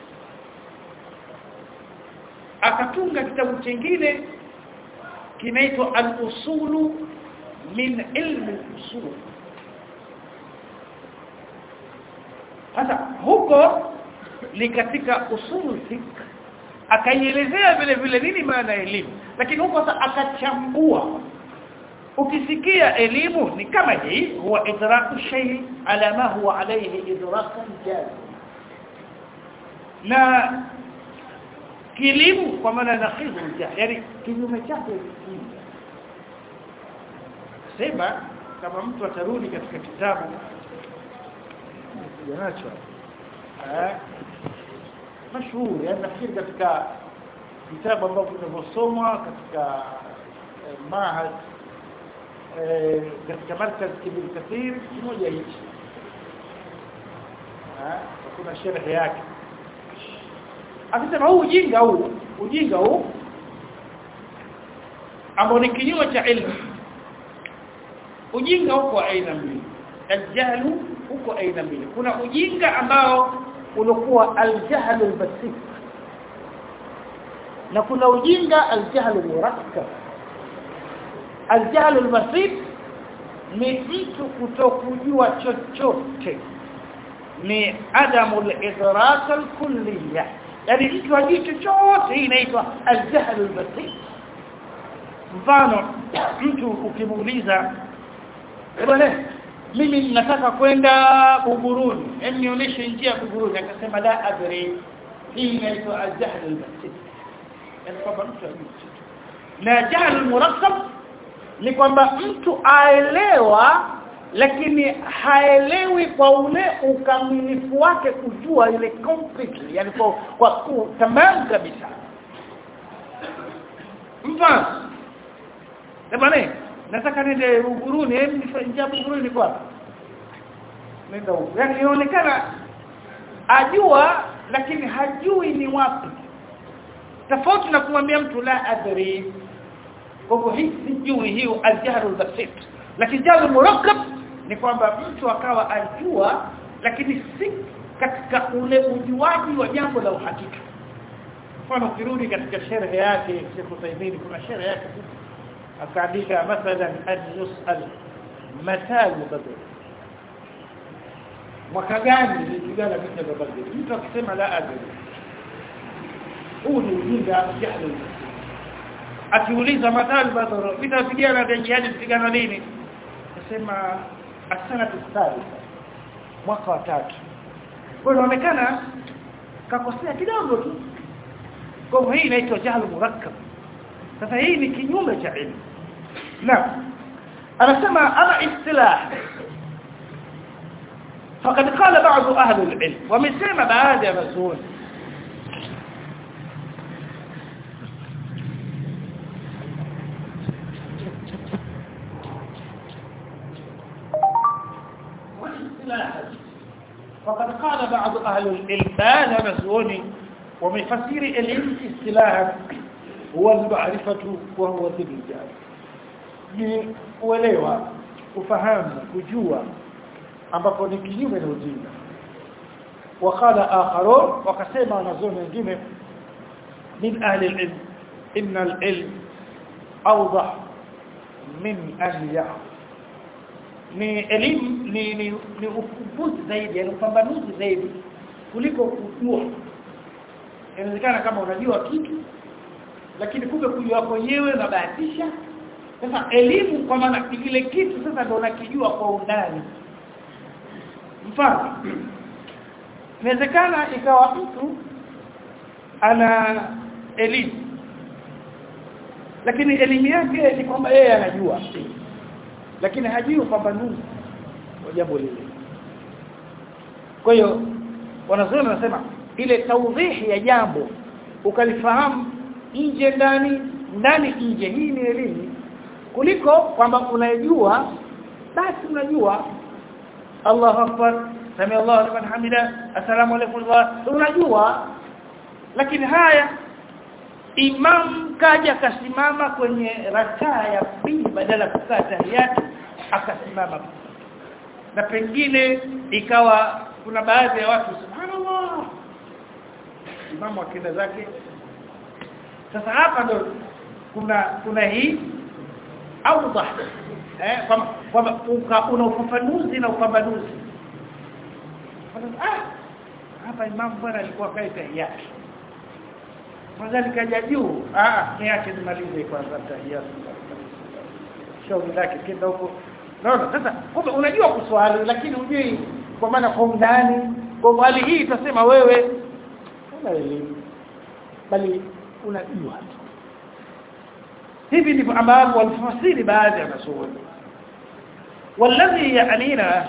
akatunga kitabu kingine kinaitwa al-usulu min ilmi al-usul sasa huko ni katika usul fiqh akaielezea vile vile nini maana ya elimu lakini huko sasa akachambua ukisikia elimu ni kama hii huwa idraku shay ala ma huwa alayhi idrakan jazim na kilimu kwa maana nakhidhu yani kinyume chake sema kama mtu atarudi katika kitabu janacho eh mashuhuri yani nafikiri katika vitabu ambavyo vinavyosomwa katika eh, mahad eh, katika markaz kibir kathir kimoja hichi eh kuna sharhi yake akisema huu ujinga huu ujinga huu ambao ni kinyume cha ilmu ujinga huko aina mbili aljahlu huko aina mbili kuna ujinga ambao unakuwa aljahlu albasit na kuna ujinga aljahlu murakkab aljahlu albasit ni mtu kutokujua chochote ni adamu al-idrak al-kulliyah yani mtu hajui chochote hii inaitwa al-jahl al-basit mfano mtu ukimuuliza bwana mimi nataka kwenda Buguruni hem nionyeshe njia ya Buguruni akasema la adri hii inaitwa al-jahl al-basit yani kwamba mtu hajui na jahl al-murakkab ni kwamba mtu aelewa lakini haelewi kwa ule ukamilifu wake kujua ile completely yani kwa, kwa tamam kabisa mfano Ebane nataka nende Buguruni hem njia Buguruni kwa nenda huko yani inaonekana ajua lakini hajui ni wapi tofauti na kumwambia mtu la adri kwa hivyo hii sijui hiyo aljahrul basit lakini jahrul murakkab ni kwamba mtu akawa ajua lakini si katika ule ujuaji wa jambo la uhakika mfano kirudi katika sherhe yake Sheikh Uthaymeen kuna sherhe yake akaandika mathalan an yusal matal badr mwaka gani nilipigana vita vya badr mtu akisema la adri huu ni ujinga jahili akiuliza matal badr vita vijana vya jihadi vipigana lini nasema asana tsalisa mwaka wa tatu kwa inaonekana kakosea kidogo tu kwa hii inaitwa jahl murakkab sasa hii ni kinyume cha ilmu na anasema ama istilah فقد قال بعض اهل العلم ومسمى بعض مسؤول فقد قال بعض اهل العلم هذا مسؤول ومن فسير العلم اصطلاحا هو المعرفة وهو ذل الجهل ni uelewa ufahamu kujua ambapo ni kinyume na ujinga wakala akharun wakasema wanazuoni wengine min ahli alilm inna alilm awdah min an ya'lam ni elimu ni ni, ni ufumbuzi zaidi yani upambanuzi zaidi kuliko kujua inawezekana kama unajua kitu lakini kumbe kujua kwenyewe unabahatisha sasa elimu kwa maana kile kitu sasa ndio unakijua kwa undani mfano inawezekana ikawa mtu ana elimu lakini elimu yake ni kwamba yeye anajua lakini hajui upambanuzi wa jambo lile kwa hiyo wanazuoni wanasema ile tawdhihi ya jambo ukalifahamu nje ndani ndani nje hii ni elimu kuliko kwamba unajua basi unajua Allahu akbar sami Allahu liman hamida assalamu alaykum unajua lakini haya imam kaja akasimama kwenye rakaa ya pili badala ya kukaa tahiyatu akasimama na pengine ikawa kuna baadhi ya watu subhanallah imamu akenda zake sasa hapa ndo kuna kuna hii awdah eh kwamba una ufafanuzi na upambanuzi ah hapa imamu bwana alikuwa kae tahiyatu Mwanzani kaja juu, ah niache nimalize kwanza tahiyatu. Shauri lake kenda huko. Naona sasa kumbe unajua kuswali lakini hujui kwa maana kwa undani. Kwa hali hii tutasema wewe una elimu bali unajua tu. Hivi ndivyo ambavyo walifasiri baadhi ya maswali. والذي يعنينا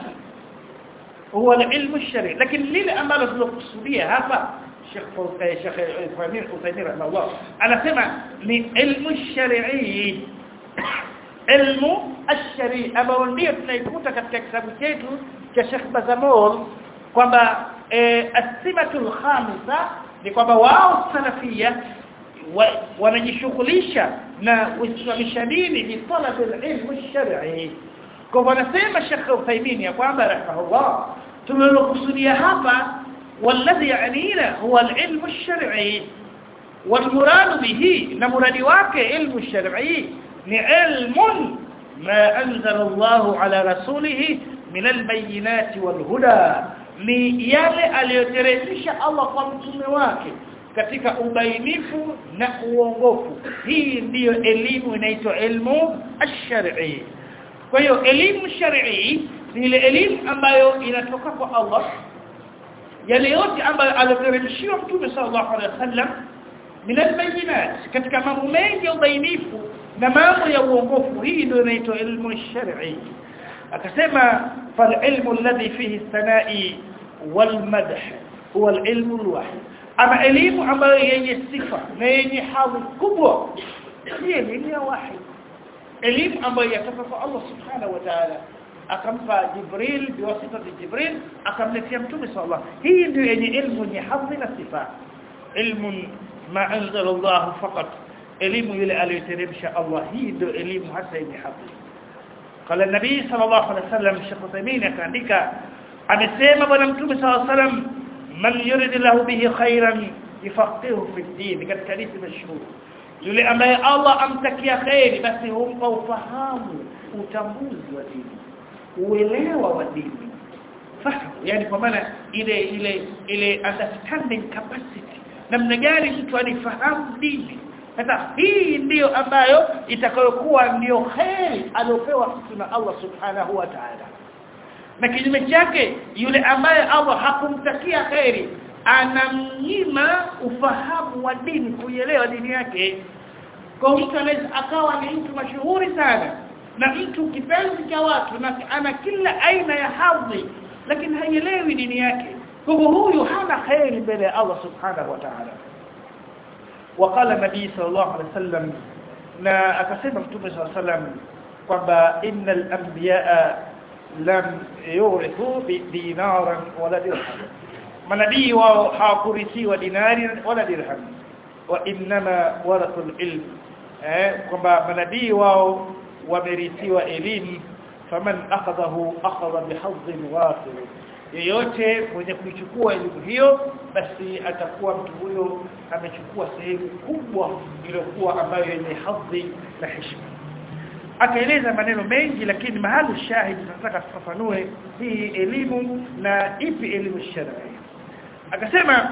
هو العلم الشرعي لكن lile ambalo tulokusudia hapa Sheikh Sheikh Ibrahim Uthaymeen rahimahullah anasema ni ilmu shari'i ilmu ash-shari'i ambao ndio tunaikuta katika kitabu chetu cha Sheikh Bazamol kwamba as-simatul khamisa ni kwamba wao salafia wanajishughulisha na uislamisha dini bi talab al-ilm ash-shar'i kwa wanasema Sheikh Uthaymeen ya kwamba rahimahullah tumelokusudia hapa والذي يعنينا هو العلم الشرعي والمراد به نمراد واقع علم الشرعي لعلم ما أنزل الله على رسوله من البينات والهدى ni yale aliyoteremsha Allah kwa mtume wake katika ubainifu na uongofu hii ndiyo elimu inaitwa ilmu ash-shar'i kwa hiyo elimu shar'i ni ile elimu ambayo inatoka kwa Allah yale yote ambayo aliteremshiwa mtume sallallahu alaihi wasallam min albayinat katika mambo mengi ya ubainifu na mambo ya uongofu hii ndio inaitwa ilmu shar'i akasema fal ilmu alladhi fihi sanai wal madh huwa alilmu alwahid ama elimu ambayo yenye sifa na yenye hadhi kubwa ni elimu ya wahid elimu ambayo yatoka kwa Allah subhanahu wa ta'ala akampa Jibril biwasita Jibril akamletea mtume sallallahu hii ndio yenye ilmu yenye hadhi na sifa ilmu ma anzala Allah faqat elimu ile aliyoteremsha Allah hii ndio elimu hasa yenye hadhi قال النبي صلى الله عليه وسلم Sheikh Uthaymeen akaandika amesema bwana mtume sallallahu alaihi wasallam man yurid lahu bihi khairan yafaqihu fi din katika hadithi mashhur yule ambaye Allah amtakia khairi basi humpa ufahamu utambuzi wa dini uelewa wa dini fahamu yani kwa maana ile ile ile understanding capacity namna gani mtu anifahamu dini sasa hii ndiyo ambayo itakayokuwa ndiyo khairi aliopewa mtu na Allah subhanahu wa ta'ala na kinyume chake yule ambaye Allah hakumtakia khairi anamnyima ufahamu wa dini kuielewa dini yake kwa mtu anaweza akawa ni mtu mashuhuri sana na mtu kipenzi cha watu na ana kila aina ya hadhi lakini haielewi dini yake kwa huyu hana khairi mbele ya Allah subhanahu wa ta'ala وقال النبي صلى الله عليه وسلم na akasema mtume صلى الله عليه وسلم kwamba innal anbiyaa lam yurithu dinaran wala dirham manabii wao hawakurithiwa dinari wala dirham wa inma warathu ilm eh kwamba manabii wao wamerithiwa elimu faman akhadahu akhadha bihadhin wafir yeyote mwenye kuichukua elimu hiyo basi atakuwa mtu huyo amechukua sehemu kubwa iliyokuwa ambayo yenye hadhi na heshima akaeleza maneno mengi lakini mahali shahidi tunataka tufafanue hii elimu na ipi elimu shar'i akasema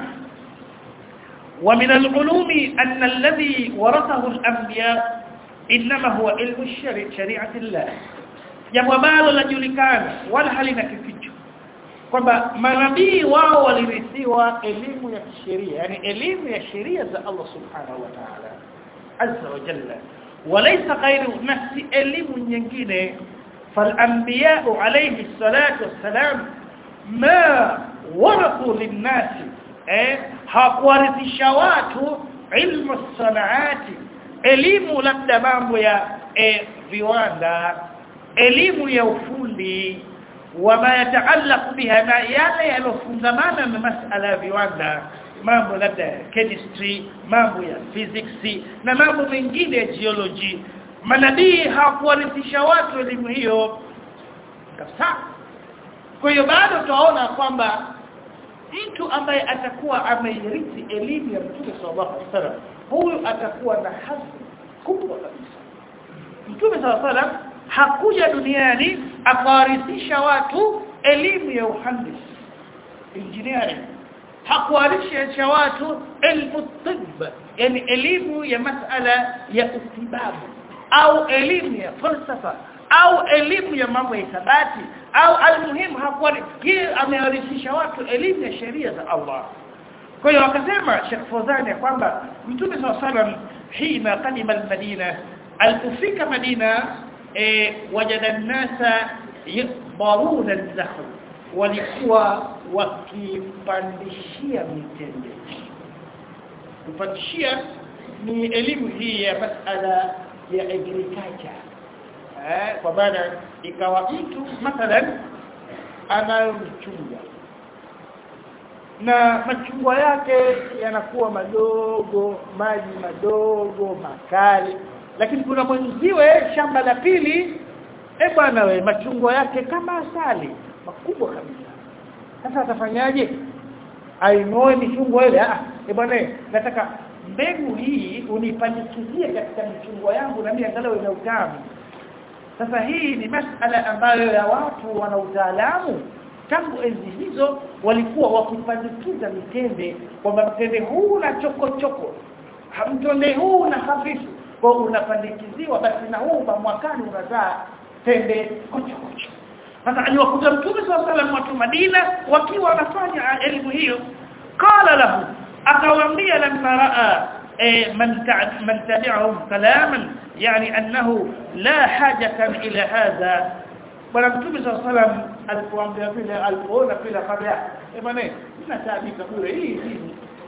ومن العلوم أن الذي ورثه الأنبياء إنما هو علم الشريعة شريعة الله jambo ambalo lajulikana wala halina kificho kwamba manabii wao walirithiwa elimu ya sheria yani elimu ya sheria za Allah subhanahu wa ta'ala azza wa jalla walaysa ghairu nafsi elimu nyingine فالانبياء عليه الصلاه والسلام ما ورثوا للناس eh hakuwarithisha watu ilmu sanaati elimu labda mambo ya eh, viwanda elimu ya ufundi wama yataallaq biha na yale yalofungamana na masala ya viwanda mambo labda ya chemistry mambo ya physics na mambo mengine ya geology manabii hawakuwarithisha watu elimu hiyo kabisa kwa hiyo bado tunaona kwamba mtu ambaye atakuwa ameirithi elimu ya Mtume sallallahu alaihi wasallam huyu atakuwa na hadhi kubwa kabisa Mtume sallallahu alaihi wasallam hakuja duniani akawarithisha watu elimu ya uhandisi engineering hakuwarithisha watu elimu tibb yani elimu ya masala ya utibabu au elimu ya falsafa au elimu ya mambo ya hisabati au almuhimu hakuwa yeye amewarithisha watu elimu ya sheria za Allah kwa hiyo akasema Sheikh Fawzani kwamba Mtume SAW hina qadima al-Madina alipofika Madina eh wajada nasa yaqbaruna al-nakhl walikuwa wakipandishia mitende kupandishia ni elimu hii ya masala ya agriculture eh kwa maana ikawa mtu mathalan anayomchunga na machungwa yake yanakuwa madogo maji madogo makali lakini kuna mwenziwe shamba la pili eh bwana we machungwa yake kama asali makubwa kabisa sasa atafanyaje ainoe michungwa ile ah eh bwana nataka mbegu hii unipandikizie katika michungwa yangu na mimi angalau ina utamu sasa hii ni masala ambayo ya watu wana utaalamu tangu enzi hizo walikuwa wakipandikiza mitende kwamba mtende huu na choko choko mtende huu na hafifu kwa unapandikiziwa basi na huu mwakani unazaa tende kocho kocho sasa aliwakuta mtume sallallahu alaihi watu Madina wakiwa wanafanya elimu hiyo qala lahu akawaambia lamma raa من من تبعهم كلاما يعني أنه لا حاجة إلى هذا bwana mtume صلى الله عليه وسلم alipoambia vile alipoona vile kabla eh bwana ninatabika bure hii hii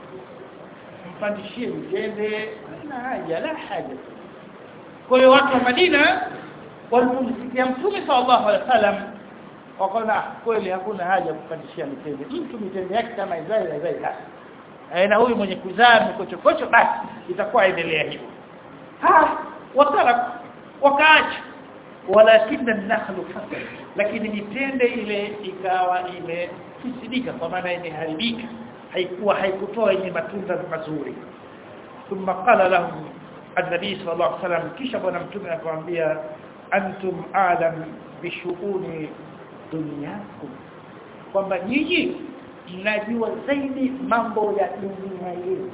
mpandishie mjende na haja la haja kwa hiyo watu wa Madina walipomsikia mtume sallallahu alaihi wasallam wakaona kweli hakuna haja kupandishia mitende mtu mitende yake kama Israeli Israeli na huyu mwenye kuzaa mikochokocho basi itakuwa endelea hivyo ha wakala wakaacha walakinna an-nakhlu fasal lakini mitende ile ikawa imefisidika kwa maana imeharibika haikuwa haikutoa yenye matunda mazuri thumma qala lahum an-nabi sallallahu alaihi wasallam kisha bwana mtume akamwambia antum a'lam bishughuli dunyakum kwamba nyinyi mnajua zaidi mambo ya dunia yetu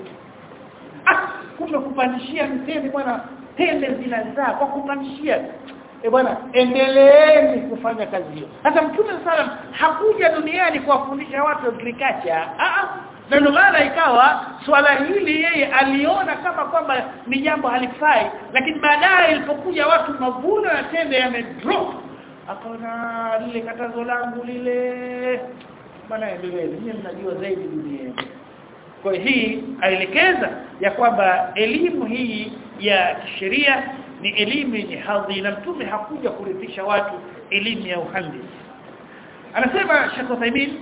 ah kumbe kupandishia mtende bwana tende zinazaa kwa kupandishia eh bwana endeleeni kufanya kazi hiyo hata mtume sallam hakuja duniani kuwafundisha watu agriculture ah na ndio maana ikawa swala hili yeye aliona kama kwamba ni jambo halifai lakini baadaye ilipokuja watu mavuno ya tende yamedrop akaona lile katazo langu lile bwana endelee nyinyi mnajua zaidi dunia kwa hii aelekeza ya kwamba elimu hii ya sheria ni elimu yenye hadhi na mtume hakuja kurithisha watu elimu ya uhandisi anasema Sheikh Uthaymeen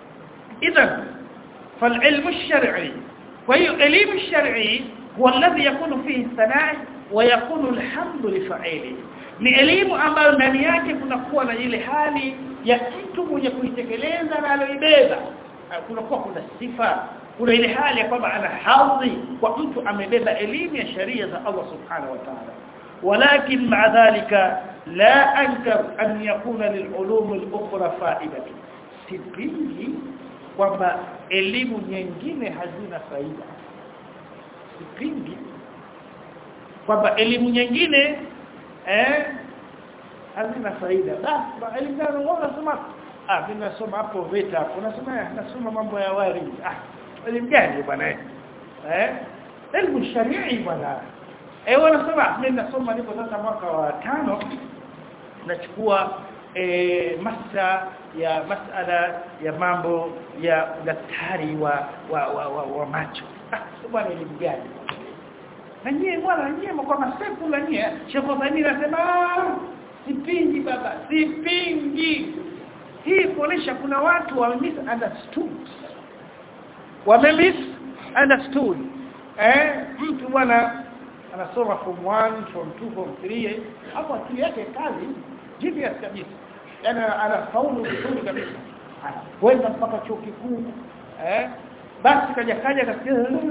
idhan فالعلم الشرعي وهي علم الشرعي هو الذي يكون فيه الثناء ويكون الحمد لفاعله ni elimu ambayo ndani yake kunakuwa na ile hali ya mtu mwenye kuitekeleza na aloibeba kunakuwa kuna sifa kuna ile hali ya kwamba ana hadhi kwa mtu amebeba elimu ya sheria za Allah subhanahu wa ta'ala ولكن مع ذلك لا انكر ان يكون للعلوم الاخرى فائده sipingi kwamba elimu nyingine hazina faida sipingi kwamba elimu nyingine eh hazina faida basi elimu gani unasoma ah mimi nasoma hapo vita hapo nasoma nasoma mambo ya wari ah elimu gani bwana eh elimu sharii bwana eh wanasema mimi nasoma niko sasa mwaka wa tano nachukua e, masa ya masala ya mambo ya daktari wa wa, wa, wa, wa macho ah bwana elimu gani na nyie bwana nyie kwa masefu na nyie Sheikh Uthaymeen anasema sipingi baba sipingi hii kuonesha kuna watu wa misunderstood wame misunderstood eh mtu bwana anasoma form 1 form 2 form 3 hapo akili yake kazi genius kabisa yani anafaulu vizuri kabisa kwenda mpaka chuo kikuu eh basi kaja kaja kasikia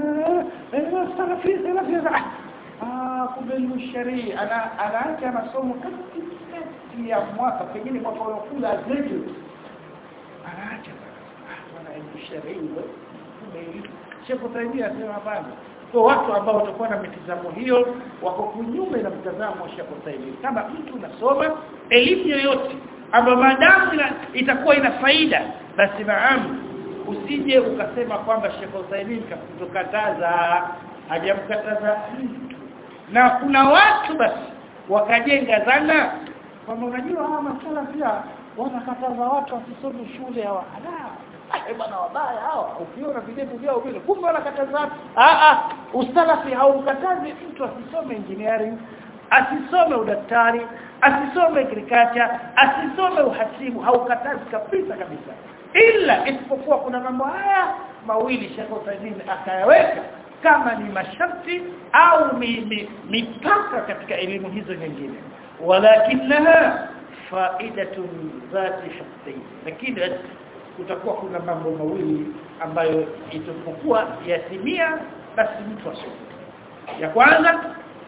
salafi salafi ah kumbe ni sharia ana anaacha masomo katikati ya mwaka pengine mwaka unaokuja graduate anaacha bwana ni sharia kumbe Sheikh Uthaymeen anasema hapana kwa watu ambao watakuwa na mitazamo hiyo wako kunyume na mtazamo wa Sheikh Uthaymeen kama mtu unasoma elimu yoyote ambayo maadamu itakuwa ina faida basi naam usije ukasema kwamba Sheikh Uthaymeen kakukataza hajamkataza na kuna watu basi wakajenga dhana kwamba unajua hawa masala pia wanakataza watu wasisome shule hawa eh bwana wabaya hawa ukiona videvu vyao vile kumbe wanakataza ah ah usalafi haukatazi mtu asisome engineering asisome udaktari asisome agriculture asisome uhasibu haukatazi kabisa kabisa ila isipokuwa kuna mambo haya mawili Sheikh Uthaymeen akayaweka kama ni masharti au mipaka katika elimu hizo nyingine walakinaha faidatun dhati shakhsi lakini kutakuwa kuna mambo mawili ambayo itapokuwa yatimia basi mtu asome ya kwanza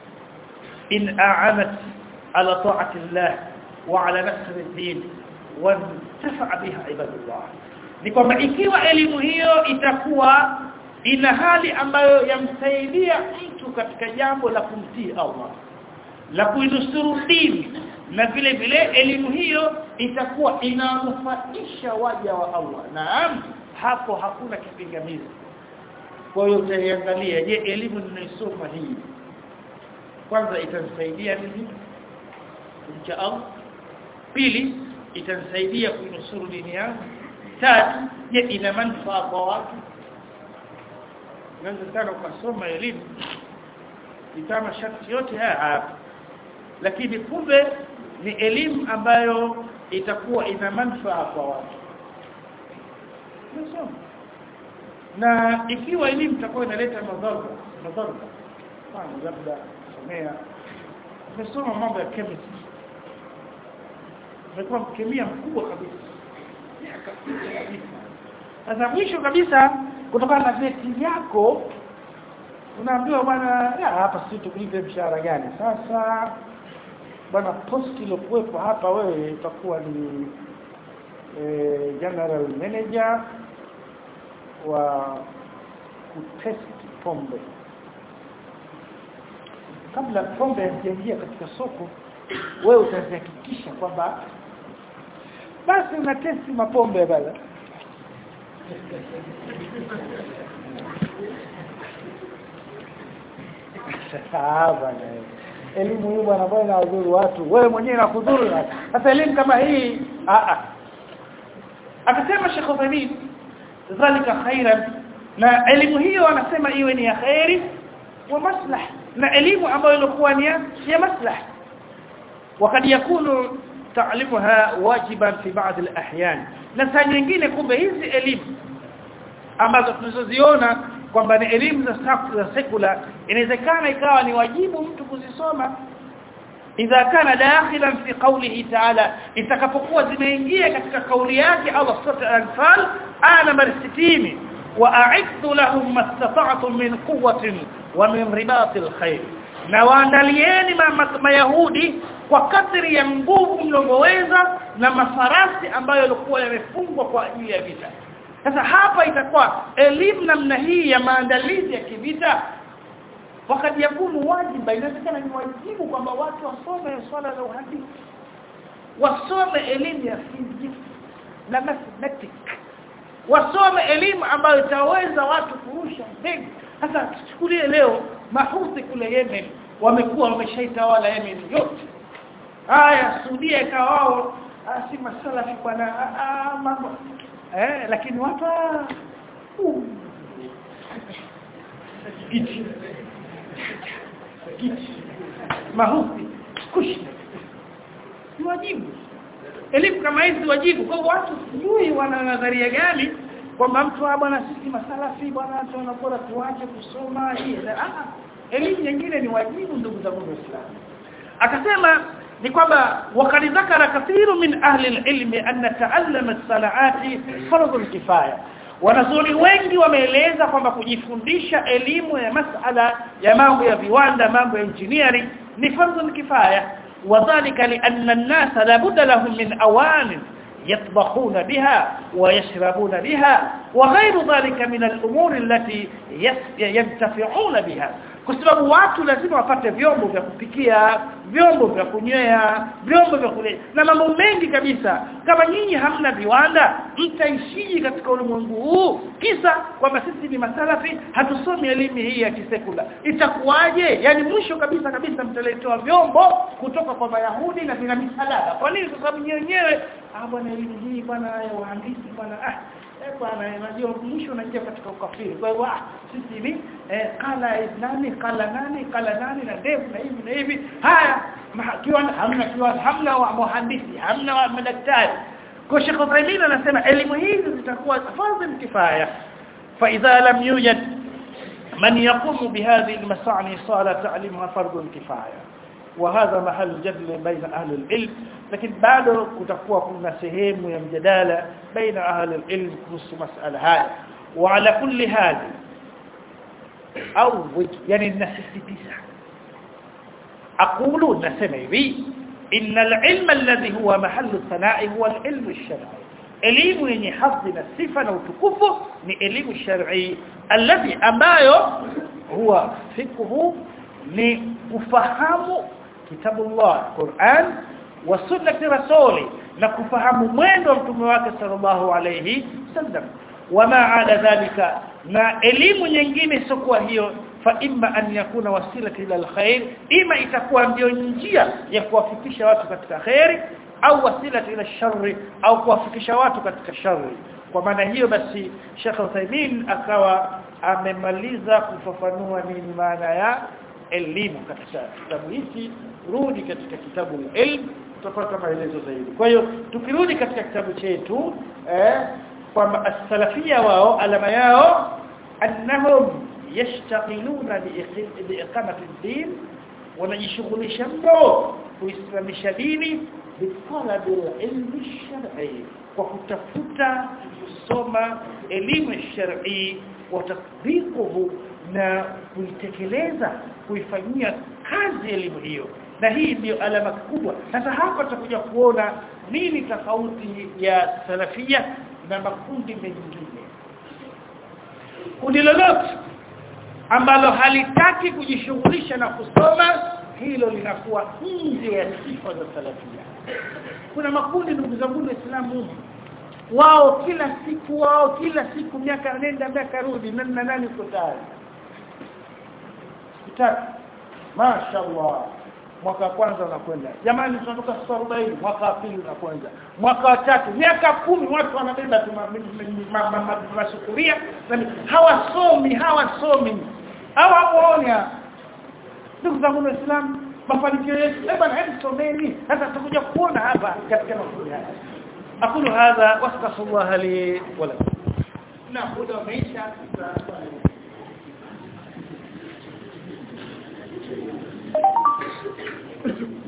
in a'anat ala ta'ati Allah wa ala nasr ad-din wa intafa biha ibadullah ni kwamba ikiwa elimu hiyo itakuwa ina hali ambayo yamsaidia mtu katika jambo la kumtii Allah la kuinusuru dini na vile vile elimu hiyo itakuwa inanufaisha waja wa Allah naam hapo hakuna kipingamizi kwa hiyo utaiangalia je elimu ninaisoma hii kwanza itanisaidia nini kumcha Allah pili itanisaidia kuinusuru dini yangu tatu je ina manufaa kwa watu unaweza sana ukasoma elimu itama sharti yote haya hapa lakini kumbe ni elimu ambayo itakuwa ina manufaa kwa watu Nasoma. na ikiwa elimu itakuwa inaleta madhara madhara kama labda somea umesoma mambo ya chemistry umekuwa mkemia mkubwa kabisa sasa mwisho kabisa kutokana na vyeti yako unaambiwa bwana hapa sisi tukulipe mshahara gani sasa bwana post iliyokuwepo hapa wewe itakuwa ni e, general manager wa kutest pombe kabla pombe haijaingia katika soko wewe utahakikisha kwamba basi una testi mapombe bala bwana elimu hii bwana bwana inadhuru watu wewe mwenyewe inakudhuru sasa elimu kama hii a a akasema Sheikh Uthaymeen dhalika khairan na elimu hiyo anasema iwe ni ya khairi wa maslah na elimu ambayo ilikuwa ni ya maslah wakad yakunu ta'limuha wajiban fi ba'd al-ahyan na saa nyingine kumbe hizi elimu ambazo tunazoziona kwamba ni elimu za za sekula inawezekana ikawa ni wajibu mtu kuzisoma idha kana dakhilan fi qawlihi ta'ala itakapokuwa zimeingia katika kauli yake Allah sura al-anfal aya namba 60 wa a'iddu lahum mastata'tum min quwwatin wa min ribatil khayr na waandalieni mayahudi kwa kadri ya nguvu mlongoweza na mafarasi ambayo yalikuwa yamefungwa kwa ajili ya vita sasa hapa itakuwa elimu namna hii ya maandalizi ya kivita wakati yakunu wajiba inawezekana ni wajibu kwamba watu wasome swala la uhadithi wasome elimu ya physics na mathematics wasome elimu ambayo itaweza watu kurusha ndege sasa tuchukulie leo mahuthi kule Yemen wamekuwa wameshaitawala Yemen yote haya Saudia ikawa wao ah, si masalafi bwana ah, ah, mambo eh lakini watu ah, uh, giti giti mahusi kushi ni wajibu elimu kama hizi wajibu kwa hivyo watu sijui wana nadharia gani kwamba mtu ah bwana sisi masalafi bwana tunapora tuache kusoma hii ah elimu nyingine ni wajibu ndugu zangu waislamu akasema ni kwamba wakati dhakara kathiru min ahli alilmi anna ta'allama as-sana'ati fardhu kifaya wanazuoni wengi wameeleza kwamba kujifundisha elimu ya masala ya mambo ya viwanda mambo ya engineering ni fardhu kifaya wadhālika li'anna an-nasa la budda lahum min awanin يطبخون بها ويشربون بها وغير ذلك من الأمور التي ينتفعون بها kwa sababu watu lazima wapate vyombo vya kupikia vyombo vya kunywea vyombo vya kule na mambo mengi kabisa kama nyinyi hamna viwanda mtaishiji katika ulimwengu huu kisa kwamba sisi ni masalafi hatusomi elimu hii ya kisekula itakuwaje yani mwisho kabisa kabisa mtaletewa vyombo kutoka kwa Wayahudi na vina misalaba kwa nini kwa sababu wenyewe ah bwana elimu hii bwana wahandisi bwana ah eh bwana unajua mwisho unaingia katika ukafiri kwa hiyo sisi ni eh, kala nani kala nani kala nani na ndevu na hivi na hivi haya kiwanda hamna kiwanda hamna wa muhandisi hamna wa madaktari kwa Sheikh Uthaymeen anasema elimu hizi zitakuwa fadhil kifaya fa idha lam yujad man yaqumu bihadhihi almasani sala ta'limuha fardhu kifaya وهذا محل جدل بين أهل العلم لكن بعد kutakuwa kuna sehemu ya mjadala baina ahli alilm kuhusu masala haya وعلى كل هذا au yani nasisitiza aqulu nasema hivi inna alilma alladhi huwa mahallu sana'i huwa alilmu alshar'i elimu yenye hadhi na sifa na utukufu ni elimu shar'i alladhi ambayo huwa fikhu ni kufahamu kitabullah Qur'an wa sunnati rasuli na kufahamu mwendo wa mtume wake sallallahu alayhi wasallam wama ada dhalika na elimu nyingine sio hiyo fa imma an yakuna wasila ila alkhair ima itakuwa ndio njia ya kuwafikisha watu katika khairi au wasila ila sharri au kuwafikisha watu katika sharri kwa maana hiyo basi Sheikh Uthaymeen akawa amemaliza kufafanua nini maana ya elimu katika kitabu hiki rudi katika kitabu ilm tutapata maelezo zaidi kwa hiyo tukirudi katika kitabu chetu eh kwamba as-salafia wao alama yao annahum yashtagiluna biiqamati ad-din wanajishughulisha mno kuislamisha dini bitalabi al-ilm ash-shar'i kwa kutafuta kusoma elimu shar'i wa tatbiquhu na kuitekeleza kuifanyia kazi elimu hiyo na hii ndio alama kubwa sasa hapa tutakuja kuona nini tofauti ya salafia na makundi mengine kundi lolote ambalo halitaki kujishughulisha na kusoma hilo linakuwa nje ya sifa za salafia kuna makundi ndugu zangu waislamu wao kila siku wao kila siku miaka nenda miaka rudi na nani uko tayari kitatu mashaallah mwaka wa kwanza unakwenda jamani tunatoka 40 mwaka wa pili unakwenda mwaka wa tatu miaka kumi watu wanabeba tu masufuria hawasomi hawasomi hawamuoni ndugu zangu waislamu mafanikio yetu eh bwana hebu someni sasa tutakuja kuona hapa katika mafunzo haya aqulu hadha wastaghfirullah li wa lakum na muda umeisha Thank you.